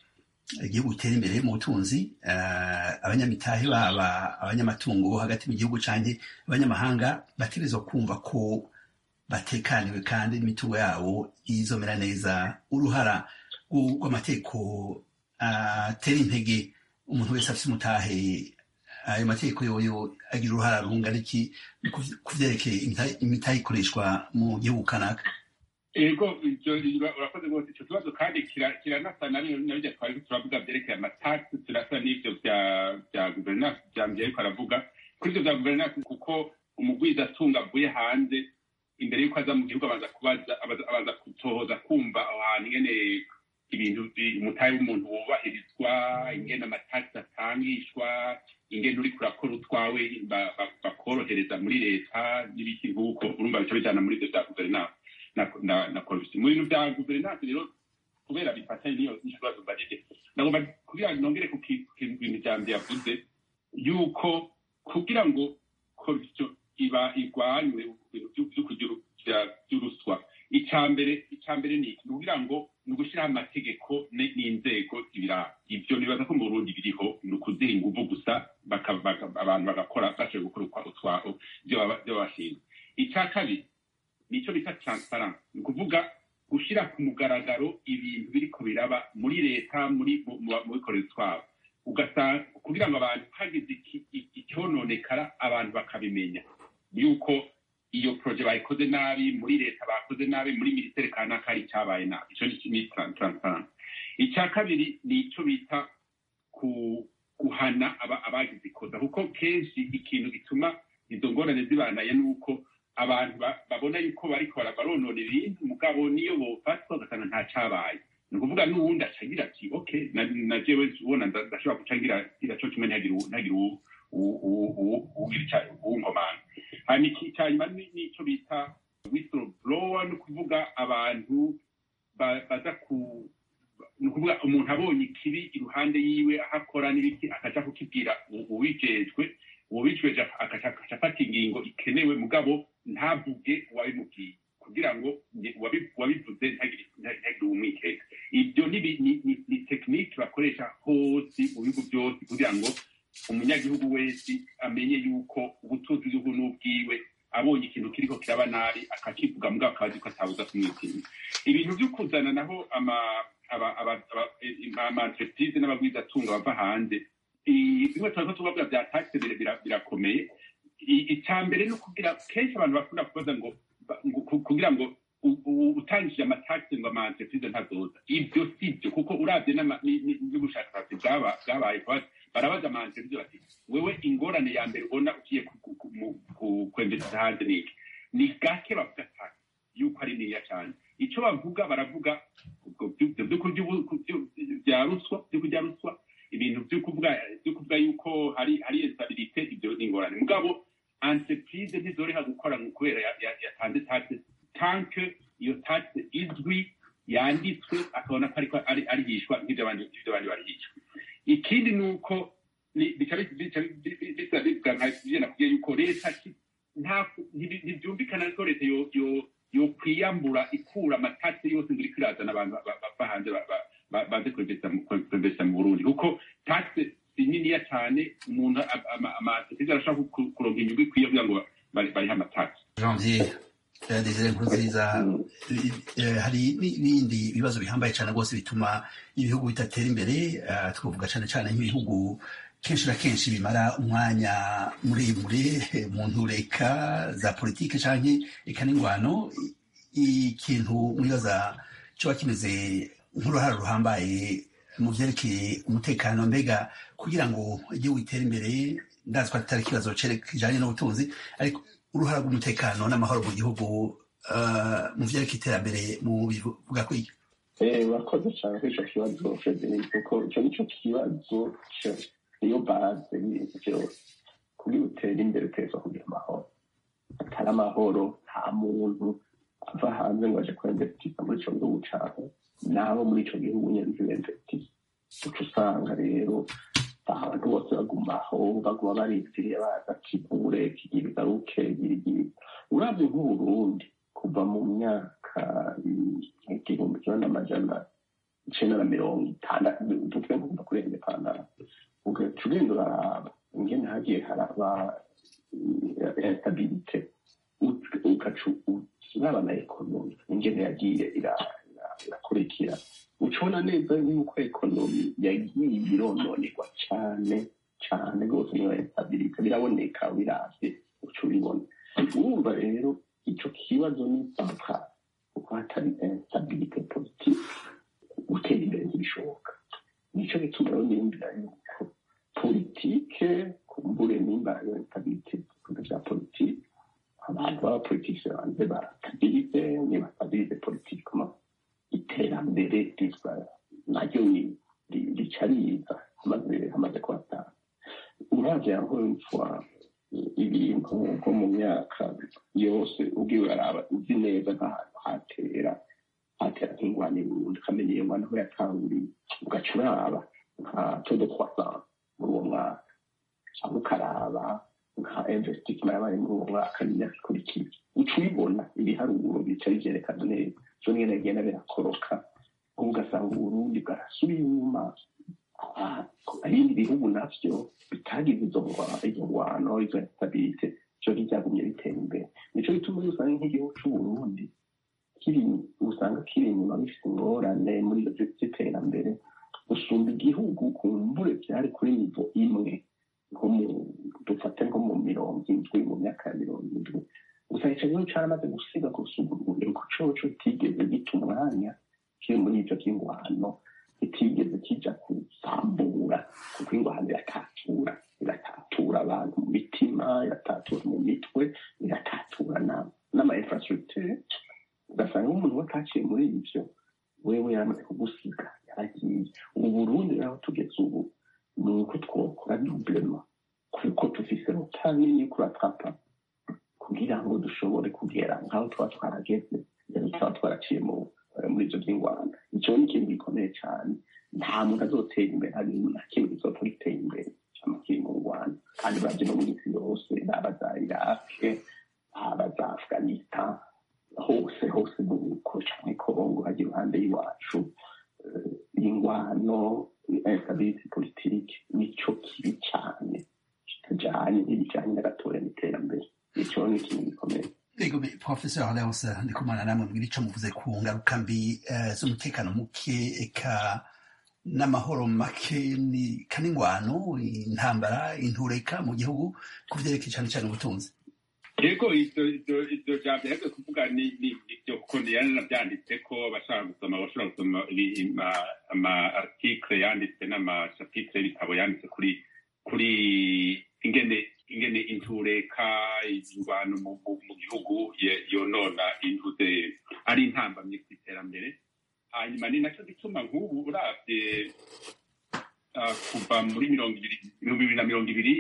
igihugu gitera imbere mu butunzi abanyamitahe baba abanyamatungo hagati mu gihugu canke abanyamahanga bategerezwa kumva ko batekaniwe kandi n'imitungo yabo izomera neza uruhara rw'amategeko atera intege umuntu wese afite umutahe ayo mategeko yoyo agira uruhara rungana iki ku vyerekeye imitahe ikoreshwa mu gihugu kanaka ego urakoze rwose icyo kibazo kandi kiranasa na nabyo twari turavuga byerekeye amatasi turasa n'ibyo bya guverinansi bya mbere ariko aravuga kuri ibyo bya guverinansi kuko umugwizatunga avuye hanze imbere y'uko aza mu gihugu abanza kubaza abanza gutohoza kumva aho hantu ingene ibintu umutahe w'umuntu wubahirizwa ingene amatasi atangishwa ingene uri kurakora utwawe bakorohereza muri leta n'ibiki nk'uko urumva bica bijana muri ibyo bya guverinansi na korupsiyo mu bintu bya guverinansi rero kubera bifatanye n'iyo n'ikibazo mbajije nagomba kugira ngo nongere ku bintu bya mbere yavuze yuko kugira ngo korupsiyo iba igwanywe ibintu byo kugira by'uruswa icya mbere icya mbere ni iki kugira ngo ni ugushyiraho amategeko n'inzego ibiranga ibyo nibaza ko mu burundi biriho ni ukuziha ingufu gusa abantu bagakora bashoboye gukora utwabo ibyo bashinzwe icya kabiri nicyo bita transparence ni ukuvuga gushyira ku mugaragaro ibintu biriko biraba muri leta muri mu bikorera twabo ugasanga kugira ngo abantu hagize icyononekara abantu bakabimenya yuko iyo proje bayikoze nabi muri leta bakoze nabi muri minisiteri kanaka hari icyabaye nabi icyo ni transparence icya kabiri ni icyo bita guhana abagize ikosa kuko kenshi ikintu gituma izo ngorane zibanaye ni uko abantu babona yuko bariko baronona ibintu mugabo niyo bofatwa ugasanga nta cabaye ni ukuvuga n'uwundi acagira ati ok na jewe ubona ndashobora guca ngira co kimwe ntihagire uwunkomanga hanyuma icyanyuma n'ico bita whistleblower ni ukuvuga abantu baza ku ni ukuvuga umuntu abonye ikibi iruhande yiwe aho akora n'ibiki akaja kukibwira uwijejwe uwabicweje agaca afata ingingo ikenewe mugabo ntavuge uwabimubwiye kugira ngo uwabivuze ntagire umwikeka ibyo ni tekinike bakoresha hose mu bihugu byose kugira ngo umunyagihugu wese amenye yuko ubutunzi bw'igihugu n'ubwiwe abonye ikintu kiriko kiraba nabi akakivuga mugabo akazi ko atabuza kumwitinya ibintu byo kuzana naho ama-entreprise n'abagwizatunga bava hanze bimwe turiko tubavuga bya taxe birakomeye icya mbere ni ukugira kenshi abantu bakunda kubaza ngo kugira ngo utangije amataxe ngo ama-entreprise ntazoza ibyo si byo kuko uravye n'ubushakashatsi bwabaye barabaza ama-entreprise bati wewe ingorane ya mbere ubona ugiye kwemvesisa hanze niki ni gake bavuga taxe yuko ari niniya cyane icyo bavuga baravuga bya ruswa byo kurya ruswa ibintu byo kuvuga byo kuvuga yuko hari hari instabilité ibyo ni ingorane mugabo entreprise ntizoreha gukora kubera yatanze taxe tanke iyo taxe izwi yanditswe akabona ko ariko arihishwa nk'ibyo abandi ibyo abandi barihishwa ikindi ni uko bica bisa bivuga nka byo nakubwiye yuko leta ntibyumvikana ko leta yo kwiyambura ikura amatasi yose ngo iriko irazana abantu bava hanze baze kwemvesa mu burundi kuko taxe si niniya cyane umuntu amasosiyete arashaka kuronka inyungu ikwiye kugira ngo barihe amatasi janvier desire nkurunziza hari n'ibindi bibazo bihambaye cyane rwose bituma ibihugu bitatera imbere twavuga cyane cyane nk'ibihugu kenshi na kenshi bimara umwanya muremure mu ntureka za politike canke eka n'ingwano ikintu mwibaza coba kimeze nk'uruhara ruhambaye mu vyerekeye umutekano mbega kugira ngo igihugu gitere imbere ndazi ko atari ikibazo kijanye n'ubutunzi ariko uruhara rw'umutekano n'amahoro mu gihugu mu vyerekeye iterambere mu bivuga kwiki urakoze cyane kuri ico kibazo frederic kuko ico nico kibazo niyo baze y'ibintu byose kugira utere imbere uteza kugira amahoro atari amahoro nta muntu ava hanze ngo aje kwemvesitiza muri ico gihugu cawe nabo muri ico gihugu nyene ntibemvesitiza uca usanga rero abantu bose bagumaho baguma barindiriye baza kivure kigira igaruke girigiri uravye nk'uburundi kuva mu myaka igihumbi kimwe n'amajana icenda na mirongo itandatu tuvuge nko kuva kuri indepandara ugaca ugenda uraraba ingene hagiye haraba instabilite ugaca uraba na ekonomi ingene yagiye irakurikira ucibona neza yuko ekonomi yagiye irononegwa cane cane rwose niyo instabilite biraboneka biravye uca ubibona urumva rero ico kibazo ni central kuko hatari instabilite politike gutera imbere ntibishoboka nico gituma rero niyumvira yuko politike kumbure nimba iyo instabilite ibikorwa vya politike abantu b'abapolitike banze bastabilize nibastabilize politikema iterambere riza naryo rica riza hamaze kuhatanga uravye aho mfwa ibintu nko mu myaka yose ubwiwe uraraba uzi neza nk'ahantu hatera hatera nk'ingwani burundu ukamenya iyo ngwani aho yatanguriye ugaca uraba nka todo croissance muri uwo mwaka cyangwa ukaraba nka investissement yabaye muri uwo mwaka n'imyaka ikurikiye uca ubibona ibiharuro bica bivyerekana neza vyo nyene bigenda birakoroka ubu ugasanga uburundi bwarasubiye inyuma ibindi bihugu navyo bitagize izo izo ngwano izo instabilite vyo ntivyagumye bitera imbere nico gituma iyo usanga nk'igihugu c'uburundi kiri usanga kiri inyuma bifite ingorane muri ivyo vy'iterambere gusumba igihugu kumbure vyari kuri nivo imwe nko mu dufate nko mu mirongo indwi mu myaka ya mirongo indwi gusa ico gihugu caramaze gusiga gusumba uburundi kuko coco kitigeze gita umwanya kiri muri ivyo vy'ingwano kitigeze kija kuzambura kuko ingwano iratatura iratatura abantu mu mitima iratatura mu mitwe iratatura n'ama infrastructure ugasanga nk'umuntu we ataciye muri ivyo wewe yaramaze kugusiga yaragiye ubu burundi rero tugeze ubu ni uko twokora dublema kuko tufise rutanini kuratapa kugira ngo dushobore kugera nk'aho twaba twarageze rero twaba twaraciye muri ivyo vy'ingwano ico ni ikintu gikomeye cane nta muntu azotera imbere hari na kimwe kizopfa gitera imbere cama kiri mu ngwano kandi baje no mu isi yose baba za irake baba za afghanistan hose hose nuko canke kongo haja iruhande y'iwacu ingwano instability politike nico kibi cane kitajanye ntibijanye n'agatora n'iterambere ico ni ikintu gikomeye Ego Professor Leonce ndikumana namwe mbwira ico muvuze ku ngaruka mbi z'umutekano muke eka n'amahoro make ni kaningwano intambara intureka mu gihugu ku vyerekeye cane cane ubutunzi yego ivyo jambo yaje kuvuga ni ivyo kuko yaranavyanditse ko abashaka gusoma bashobora gusoma ama article yanditse n'amachapitre y'ibitabo yanditse kuri kuri ingene ingene intureka ingwano mu gihugu yonona intuze ari intambamye ku iterambere hanyuma ni naco gituma nk'ubu uravye kuva muri mirongo ibiri bibiri na mirongo ibiri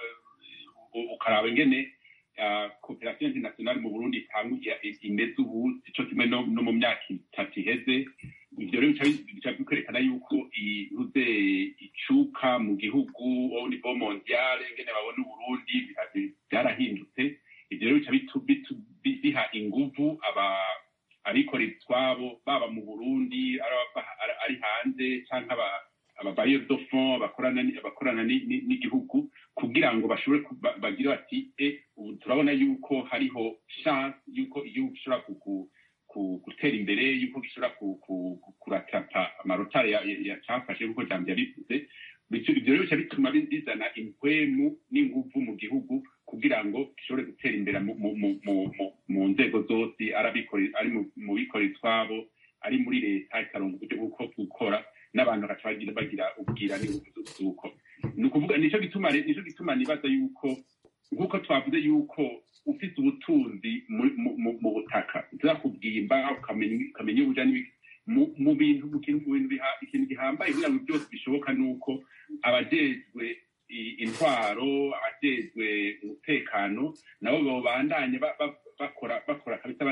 ukaraba ingene koperasiyo internationale mu burundi itanguye imeze ubu ico kimwe no mu myaka itatu iheze ivyo rero bica bikwerekana yuko ihuze icuka mu gihugu au niveau mondial ingene babona uburundi byarahindutse ivyo rero bica biha inguvu abikorera utwabo baba mu burundi ari hanze canke ababayeri do fond bakorana n'igihugu kugira ngo bashobore bagire bati e ubu turabona yuko hariho chance yuko igihugu gishobora gutera imbere yuko gishobora kuratapa amarotari yacafashe kuko jambo yabivuze ivyo rero bica bituma bizana impwemu n'inguvu mu gihugu kugira ngo gishobore gutera imbere mu nzego zose ari mu bikorera utwabo ari muri leta ikaronka uburyo bwo gukora n'abantu bagaca bagira bagira ubwira n'inguvu z'uko ni ukuvuga nico gituma nico gituma nibaza yuko nk'uko twavuze yuko ufite ubutunzi mu butaka uzakubwimba ukamenya ubuja mu bintu mu bintu ikintu gihambaye kugira ngo byose bishoboka ni uko abajejwe intwaro abajejwe umutekano nabo babandanye bakora bakora kabisa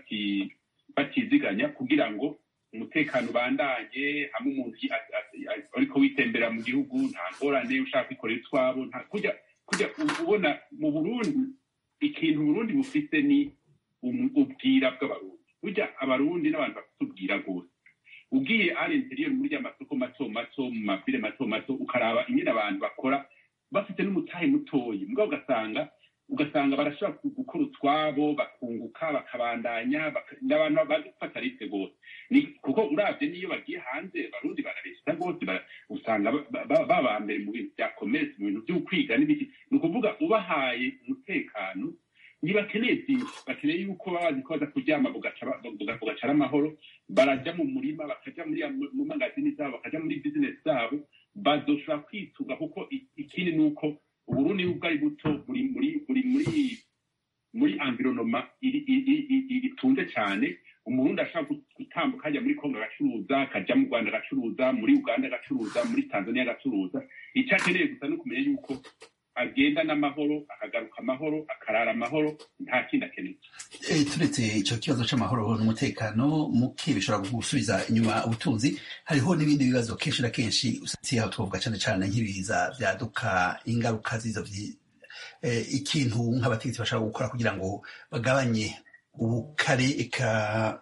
batiziganya kugira ngo umutekano ubandanye hamwe umuntu ariko witembera mu gihugu nta ngorane ushaka kwikorera utwabo kujya kujya ubona mu burundi ikintu uburundi bufite ni ubwira bw'abarundi burya abarundi n'abantu bafite ubwira rwose ugiye ari interieur muri ya masoko mato mato mu mavile mato mato ukaraba ingene abantu bakora bafite n'umutahe mutoyi mbwa ugasanga ugasanga barashobora gu- gukora utwabo bakunguka bakabandanya baka- n'abantu bazi gufata risike rwose Ni- kuko uravye n'iyo bagiye hanze barundi bararesita rwose bara- usanga ba- ba- baba mbere mu bintu bya commerce mu bintu vy'ukwiga n'ibiki ni ukuvuga ubahaye umutekano ntibakeneye byinshi bakeneye yuko baba bazi ko baza kuryama bugaca ba- buga- bugaca ari amahoro barajya mu murima bakaja muri ya- mu magazini zabo bakaja muri bizinesi zabo bazoshobora kwituga kuko i- ikindi ni uko uburundi nubwo ari buto buri muri buri muri muri environoma iri- iri- iri- iri- itunze cyane umurundi ashobora gu- gutambuka ajya muri kongo agacuruza akajya mu rwanda agacuruza muri uganda agacuruza muri tanzania agacuruza icyo akeneye gusa ni ukumenya yuko agenda n'amahoro akagaruka amahoro akarara amahoro nta kindi akeneye Eh, turetse icyo kibazo c'amahoro n'umutekano muke bishobora gusubiza inyuma ubutunzi hariho n'ibindi bibazo kenshi na kenshi usatse aho twavuga cane cane nk'ibiza vyaduka ingaruka z'izo vyi- eh, ikintu nk'abategetsi bashobora gukora kugira ngo bagabanye ubukare eka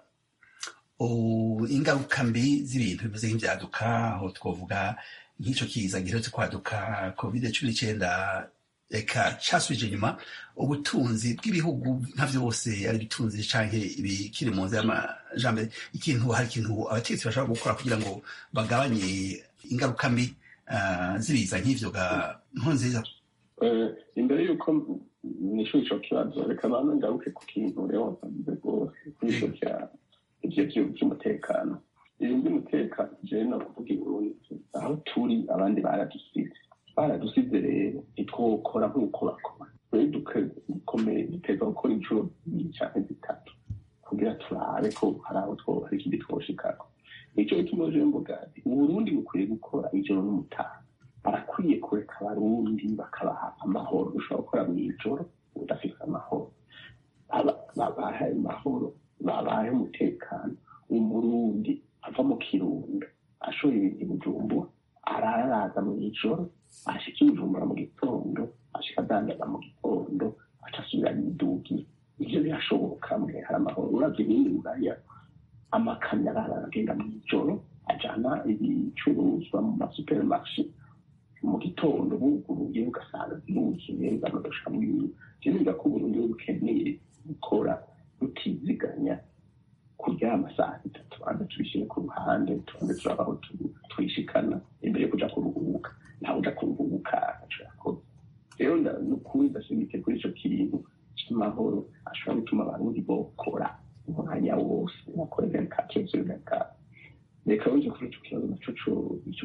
u- ingaruka mbi z'ibintu bimeze nk'ivyaduka aho twavuga nk'ico kiza giherutse kwaduka covid cumi n'icenda eka casubije inyuma ubutunzi bw'ibihugu nka vyose ari ibitunzi canke ibikiri mu nzira y'amajambere ikintu hari ikintu abategetsi bashobora gukora kugira ngo bagabanye ingaruka mbi ah, z'ibiza nk'ivyo ga nkurunziza Eh, imbere y'uko nishyura icyo kibazo reka bantu ngaruke ku kintu rero wasanze rwose kuri icyo cya ibyo byo- by'umutekano ibintu by'umutekano jewe no kuvuga iburundi aho turi abandi baradusize baradusize rero ntitwokora nk'uko bakora rero dukomeye duteza gukora inshuro zibiri cyangwa zitatu kugira turabe ko hari aho two hari ikindi twoshikako nicyo gituma jewe mvuga nti uburundi bukwiye gukora ijoro n'umutaha barakwiye kureka abarundi bakabaha amahoro ushobora gukora mu ijoro udafite amahoro Aba- babahe amahoro babahe umutekano umurundi ava mu kirundo ashora ibintu i bujumbura araraza mu ijoro ashika i bujumbura mu gitondo ashika adandaza mu gitondo aca asubira yidugira ivyo birashoboka mwe hari amahoro uravye ibindi buraya amakamyo arara aragenda mu ijoro ajana ibicuruzwa mu masupermarshe mu gitondo buguruye ugasanga ziruzuye banodoshamo ibintu jewe ko uburundi bukeneye gukora rutiziganya kuryama saa sita tubanza tubishyire ku ruhande tubanze turaba aho tu- twishikana imbere yo kuja kuruhuka ntawe uja kuruhuka agaco yakoze rero nda- nukuri ndashimike kuri ico kintu c'amahoro ashobora gutuma abarundi bokora umwanya wose bakorera kakevyo gaka reka uje kuri ico kibazo naco co- ico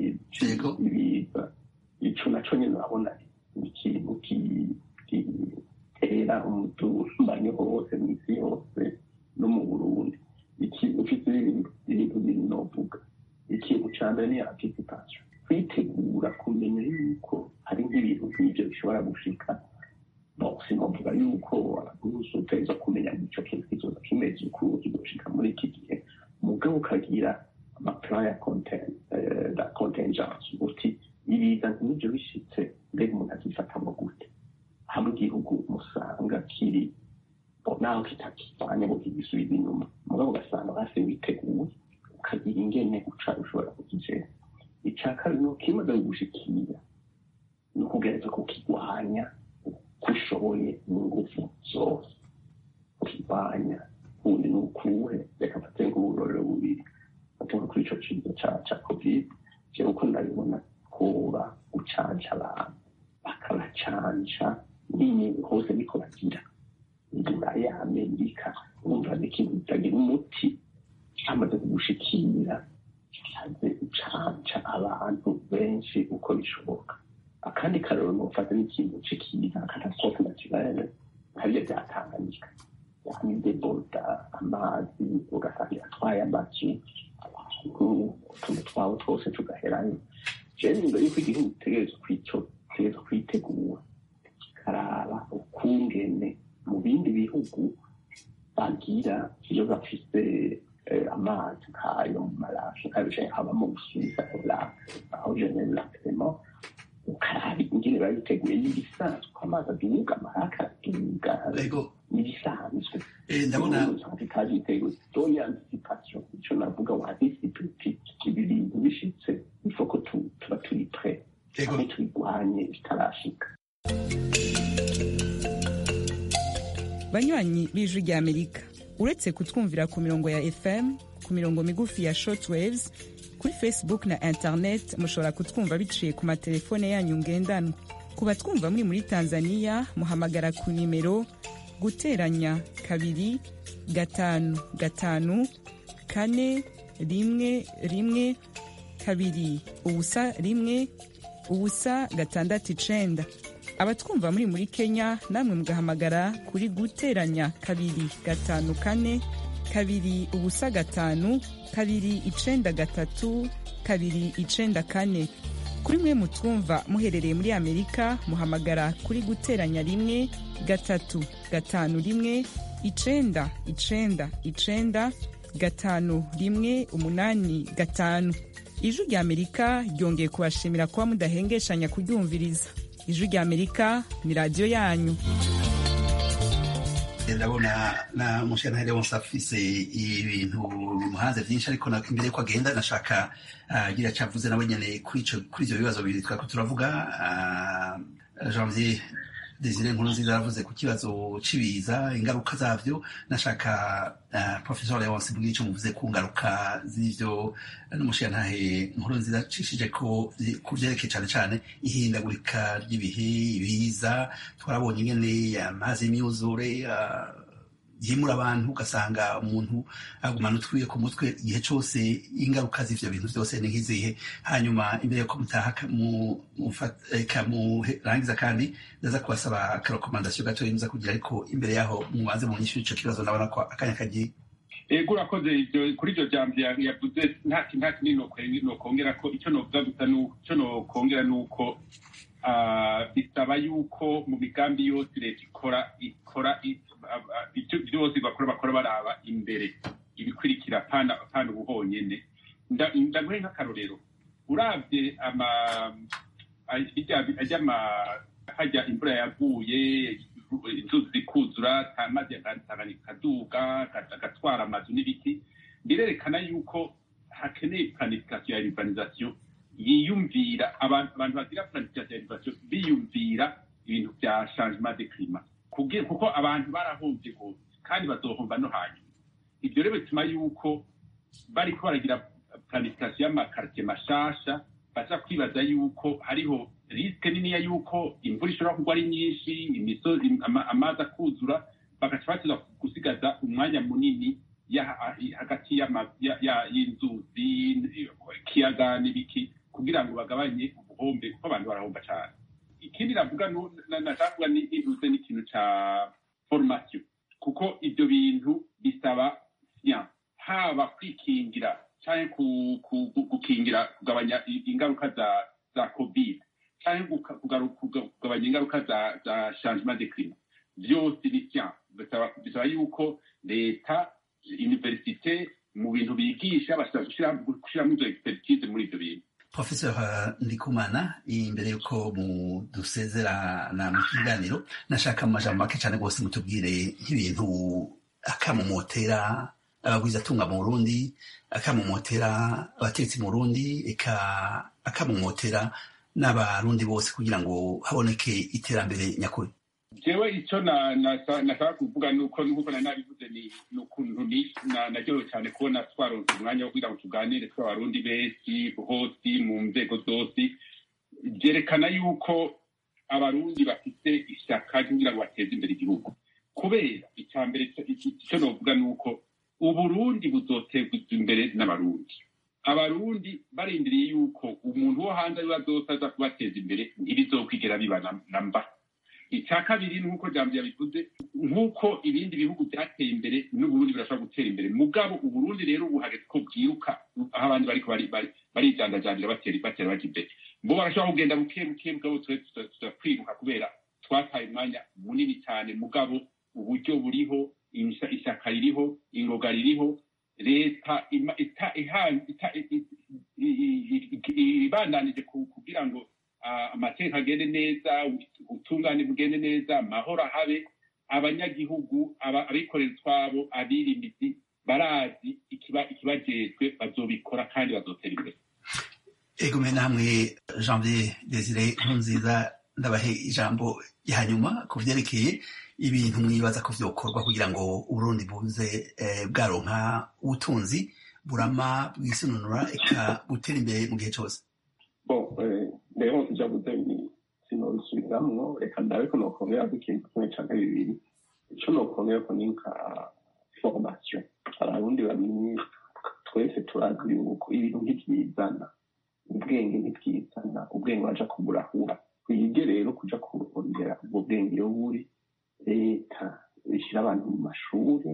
c'ibiza ico naco nyene urabona ni ikintu ki- gitera umutumbanyi hose mw'isi yose no mu burundi ikintu ufite ibintu ibintu bibiri novuga ikintu ca mbere ni anticipation kwitegura kumenya yuko hari nk'ibintu nk'ivyo bishobora gushika bon sinovuga yuko abaguzi uteza kumenya ngo ico kintu kizoza kimeze uku kizoshika muri iki gihe mugabo ukagira amaplan ya conten- eh, la contingence uti ibiza nk'ivyo bishitse mbega umuntu azifatamo gute hamwe igihugu musanga kiri bo naho kitakivanye ngo kigisubize inyuma mugabo ugasanga basi witeguye ukagira ingene uca ushobora kukigera ica kabiri ni ukimaze kugushikira ni ukugereza kukigwanya uko ushoboye n'ingufu zose ukigwanya ubundi ni ukuhe reka mfate nk'uburorero bubiri mfate kuri ico kiza ca ca covid jewe uko ndabibona koba gucanca abantu bakabacanca nyine hose niko bagira buraya amerika wumva ni ikintu kitagira umuti cyamaze kugushikira kimaze gucanca abantu benshi uko bishoboka akandi karero nufata n'ikintu cikiza katastrofe naturelle nkabyo byatanganyika yani deboda amazi ugasanga atwaye amazu abantu utuntu twabo twose tugaherayo jewe imbere yuko igihugu gitegereza kwico gitegereza kwitegura kikaraba ukungene mu bindi bihugu bagira iyo bafise eh, amazi nk'ayo mu marashe nk'ayo canke haba mu busubiza olake aho jenere lakisemo ukaraba ingene babiteguye n'ibisanzwe ko amazi aduga amaraka araduga n'ibisanzwe ndabona ikaje iteguye doya anticipation ico navuga wa anticipe ibi bintu bishitse ifoko tuba turi pre aho tubigwanye bitarashika banywanyi b'ijwi rya amerika uretse kutwumvira ku mirongo ya fm ku mirongo migufi ya shortwaves kuri facebook na internet mushobora kutwumva biciye ku matelefone yanyu ngendanwa ku batwumva muri muri tanzania muhamagara ku nimero guteranya kabiri gatanu gatanu kane rimwe rimwe kabiri ubusa rimwe ubusa gatandatu icenda abatwumva muri muri kenya namwe mugahamagara kuri guteranya kabiri gatanu kane kabiri ubusa gatanu kabiri icenda gatatu kabiri icenda kane kuri mwe mutwumva muherereye muri amerika muhamagara kuri guteranya rimwe gatatu gatanu rimwe icenda icenda icenda gatanu rimwe umunani gatanu ijwi rya amerika ryongeye kubashimira kuba mudahengeshanya kuryumviriza ijwi rya amerika ni radiyo yanyu ndabona na mushyirantare wose afise ibintu bimuhanze byinshi ariko imbere yuko agenda nashaka agira icyo avuze nawe nyine kuri ibyo bibazo bibiri twari turavuga janvier desire nkuru nziza yaravuze ku kibazo cy'ibiza ingaruka zabyo nashaka professor leonce mbwira icyo muvuze ku ngaruka z'ibyo n'umushyirantare nkuru nziza acishije ko ku byerekeye cyane cyane ihindagurika ry'ibihe ibiza twarabonye ingene amazi y'imyuzure yimura abantu ugasanga umuntu agumana utwiye ku mutwe igihe cyose ingaruka z'ivyo bintu byose ni nk'izihe hanyuma imbere yuko mutaha murangiza kandi ndaza kubasaba akarekomandasiyo gatoya muza kugira ariko imbere yaho mubanze mu nyishu ico kibazo ndabona ko akanya kagiye ego urakoze kuri iryo jambo yavuze nta kinini nokongera ko icyo novuga gusa icyo nokongera ni uko bisaba yuko mu migambi yose leta ikora ikora byose bakora bakora baraba imbere ibikurikira pana ubuhonyene ndaguhe nk'akarorero urabye hajya imvura yaguye inzuzi zikuzura amazi akaduga agatwara amazu n'ibiti birerekana yuko hakeneye planification ya urbanisation yiyumvira abantu bagira planification ya urbanisation biyumvira ibintu bya changement de climat kuko abantu barahombye hose kandi bazohomba no hanyuma ibyo rero bituma yuko bariko baragira planification y'amakartie mashasha baza kwibaza yuko hariho risike niniya yuko imvura ishobora kugwa ari nyinshi imisozi amazi akuzura bagaca bateza gusigaza umwanya munini hagati y'inzuzi ikiyaga n'ibiki kugira ngo bagabanye ubuhombe kuko abantu barahomba cyane ikindi navuga nashaka kuvuga nibuze n'ikintu ca formation kuko ibyo bintu bisaba siyanse haba kwikingira cyangwa gukingira kugabanya ingaruka za za covid cyangwa kugabanya ingaruka za za changement de climat byose ni siyanse bisaba yuko leta universite mu bintu bigisha bashobora gushyiramo izo expertise muri ibyo bintu professor ndikumana imbere yuko dusezerana mu kiganiro nashaka mu majambo make cyane rwose mutubwire nk'ibintu akamumotera abagwizatunga mu burundi akamumotera abategetsi mu burundi eka akamumotera n'abarundi bose kugira ngo haboneke iterambere nyakuri jewe icyo nashaka kuvuga ni uko nk'uko nari nabivuze ni ukuntu naryohewe cyane kubona twaronse umwanya wo kugira ngo tuganire tw'abarundi benshi hose mu nzego zose byerekana yuko abarundi bafite ishyaka kugira ngo bateze imbere igihugu kubera icya mbere icyo novuga ni uko uburundi buzoterwa imbere n'abarundi abarundi barindiriye yuko umuntu wo hanze ariwe azose aza kubateza imbere ntibizokwigera biba na mba icya kabiri nk'uko jambo yabivuze nk'uko ibindi bihugu byateye imbere n'uburundi birashobora gutera imbere mugabo uburundi rero ubu hageze ko bwiruka aho abandi bariko barijandajandira batera batera baja imbere bo barashobora kugenda buke buke mugabo tuza kwiruka kubera twataye umwanya munini cyane mugabo uburyo buriho ishyaka ririho ingoga ririho leta ibandanije kugira ngo ah, amategeko agende neza ubutungane bugende neza amahoro ahabe abanyagihugu aba- abikorera utwabo abirimizi barazi ikiba- ikibajejwe bazobikora kandi bazotera imbere egome namwe janvier desire nkurunziza ndabahe ijambo ya nyuma ku vyerekeye ibintu mwibaza ko vyokorwa kugira ngo uburundi buze eh, bwaronka ubutunzi burama bwisununura eka butera imbere mu gihe cose bon eh, rero njavuze ni sinobisubiramwo reka ndabe ko nokongera ikintu kimwe canke bibiri ico nokongera ko ni nka formation hari abundi bamenye twese turazi yuko ibintu ntivyizana ubwenge ntibwizana ubwenge baja kuburahura twige rero kuja kurondera ubwo bwenge iyo buri leta ishyira abantu mu mashuri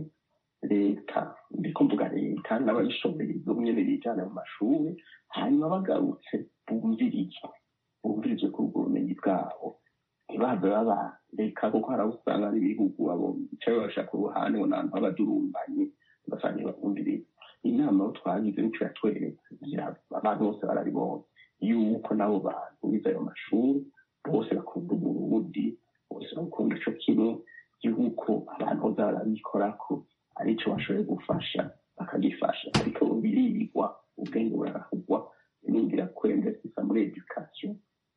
leta ndiko mvuga leta n'abayishoboye bo nyene bijana mu mashuri hanyuma bagarutse bumvirizwe bumvirizwe kuri ubwo bumenyi bwabo ntibaze babareka kuko hari abo usanga ari ibihugu abo bicaye bashaka uruhande ngo n'abantu b'abadurumbanye ugasanga ntibabumviriza inama aho twagize nico yatweretse kugira abantu bose bararibonye yuko n'abo bantu bize ayo mashuri bose bakunda uburundi bose bakunda ico kimwe yuko abantu boza barabikorako arico bashoboye gufasha bakagifasha ariko birigwa ubwenge burarahugwa ningira kwendesisa muri education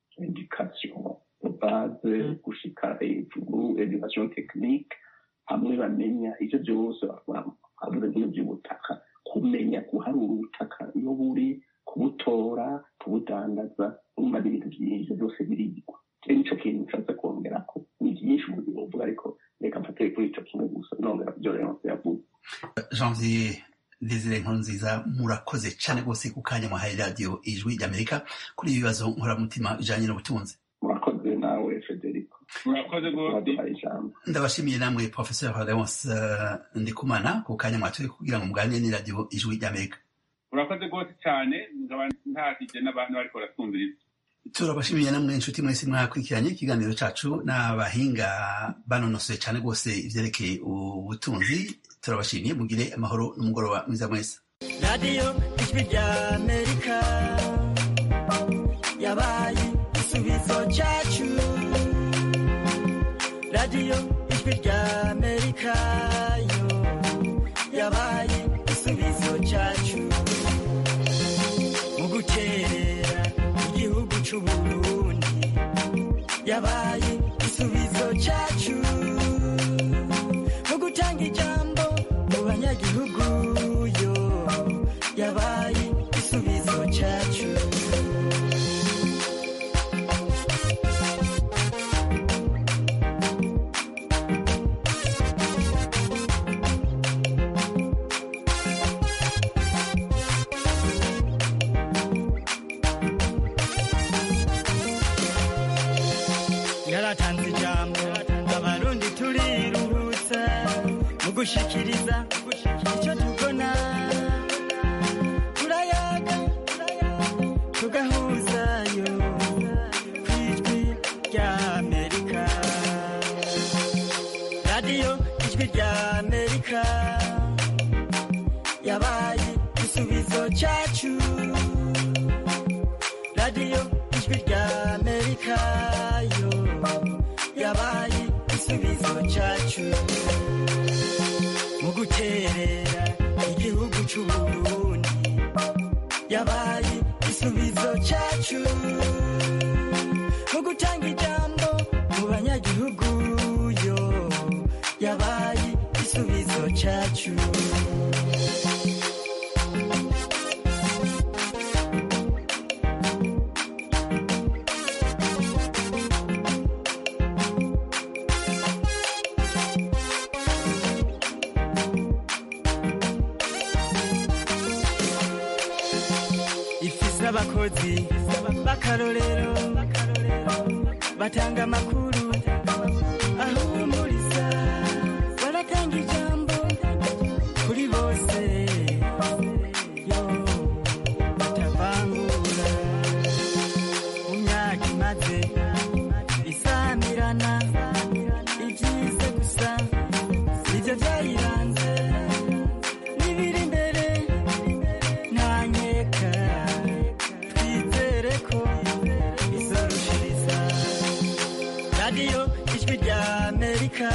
education de base gushika hejuru education technique hamwe bamenya ivyo vyose bavuze nk'ibyo by'ubutaka kumenya guharura ubutaka iyo buri kubutora kubudandaza urumva ni ibintu byinshi byose birigwa rero nico kintu nshatse kongera ko ni byinshi mu buzima buvuga ariko reka mfatire kuri ico kimwe gusa nongera ku byo Leonce yavuze janvier desire nkurunziza murakoze cane rwose ku kanya mwahaye radiyo ijwi ry'amerika kuri ibi bibazo nkoramutima bijanye n'ubutunzi murakoze nawe federico murakoze mwaduhaye ijambo ndabashimiye namwe professeur leonce uh, ndikumana ku kanya mwatoye kugira ngo muganire n'iradiyo ijwi ry'amerika murakoze rwose cyane nkaba ntahije n'abantu bariko baratwumviriza turabashimiye namwe inshuti mwese mwakurikiranye ikiganiro cacu n'abahinga banonosoye cane rwose ivyerekeye ubutunzi turabashimiye mugire amahoro n'umugoroba mwiza mwese radiyo ijwi ry'amerika yabaye igisubizo cyacu radiyo ijwi ry'amerika yo yabaye igisubizo cyacu mu gukerera igihugu c'uburundi yabaye igisubizo cyacu mu gutanga ijambo mu banyagihugu yo yabaye igisubizo cyacu yaratanze ijambo abarundi turiruhutsa mu gushikiriza icyo tubona turayaga tugahuzayo ku ijwi ry'amerika radiyo ijwi ry'amerika yabaye igisubizo cyacu radiyo ijwi ry'amerika yo yabaye igisubizo cyacu mu guterera igihugu c'uburundi yabaye igisubizo cyacu mu gutanga ijambo mu banyagihugu yo yabaye igisubizo cyacu ifise abakozi b'akarorero batanga amakuru ahumuriza baratanga ijambo kuri bose yo batavangura mu myaka imaze isamirana ibyize gusa nibyo byayiranze n'ibiri imbere ntanyeka twizere ko izorusha amerika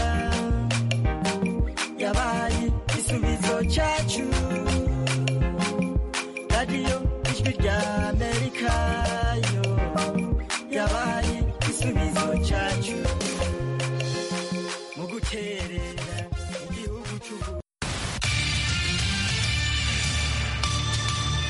yabaye igisubizo cyacu radiyo ijwi rya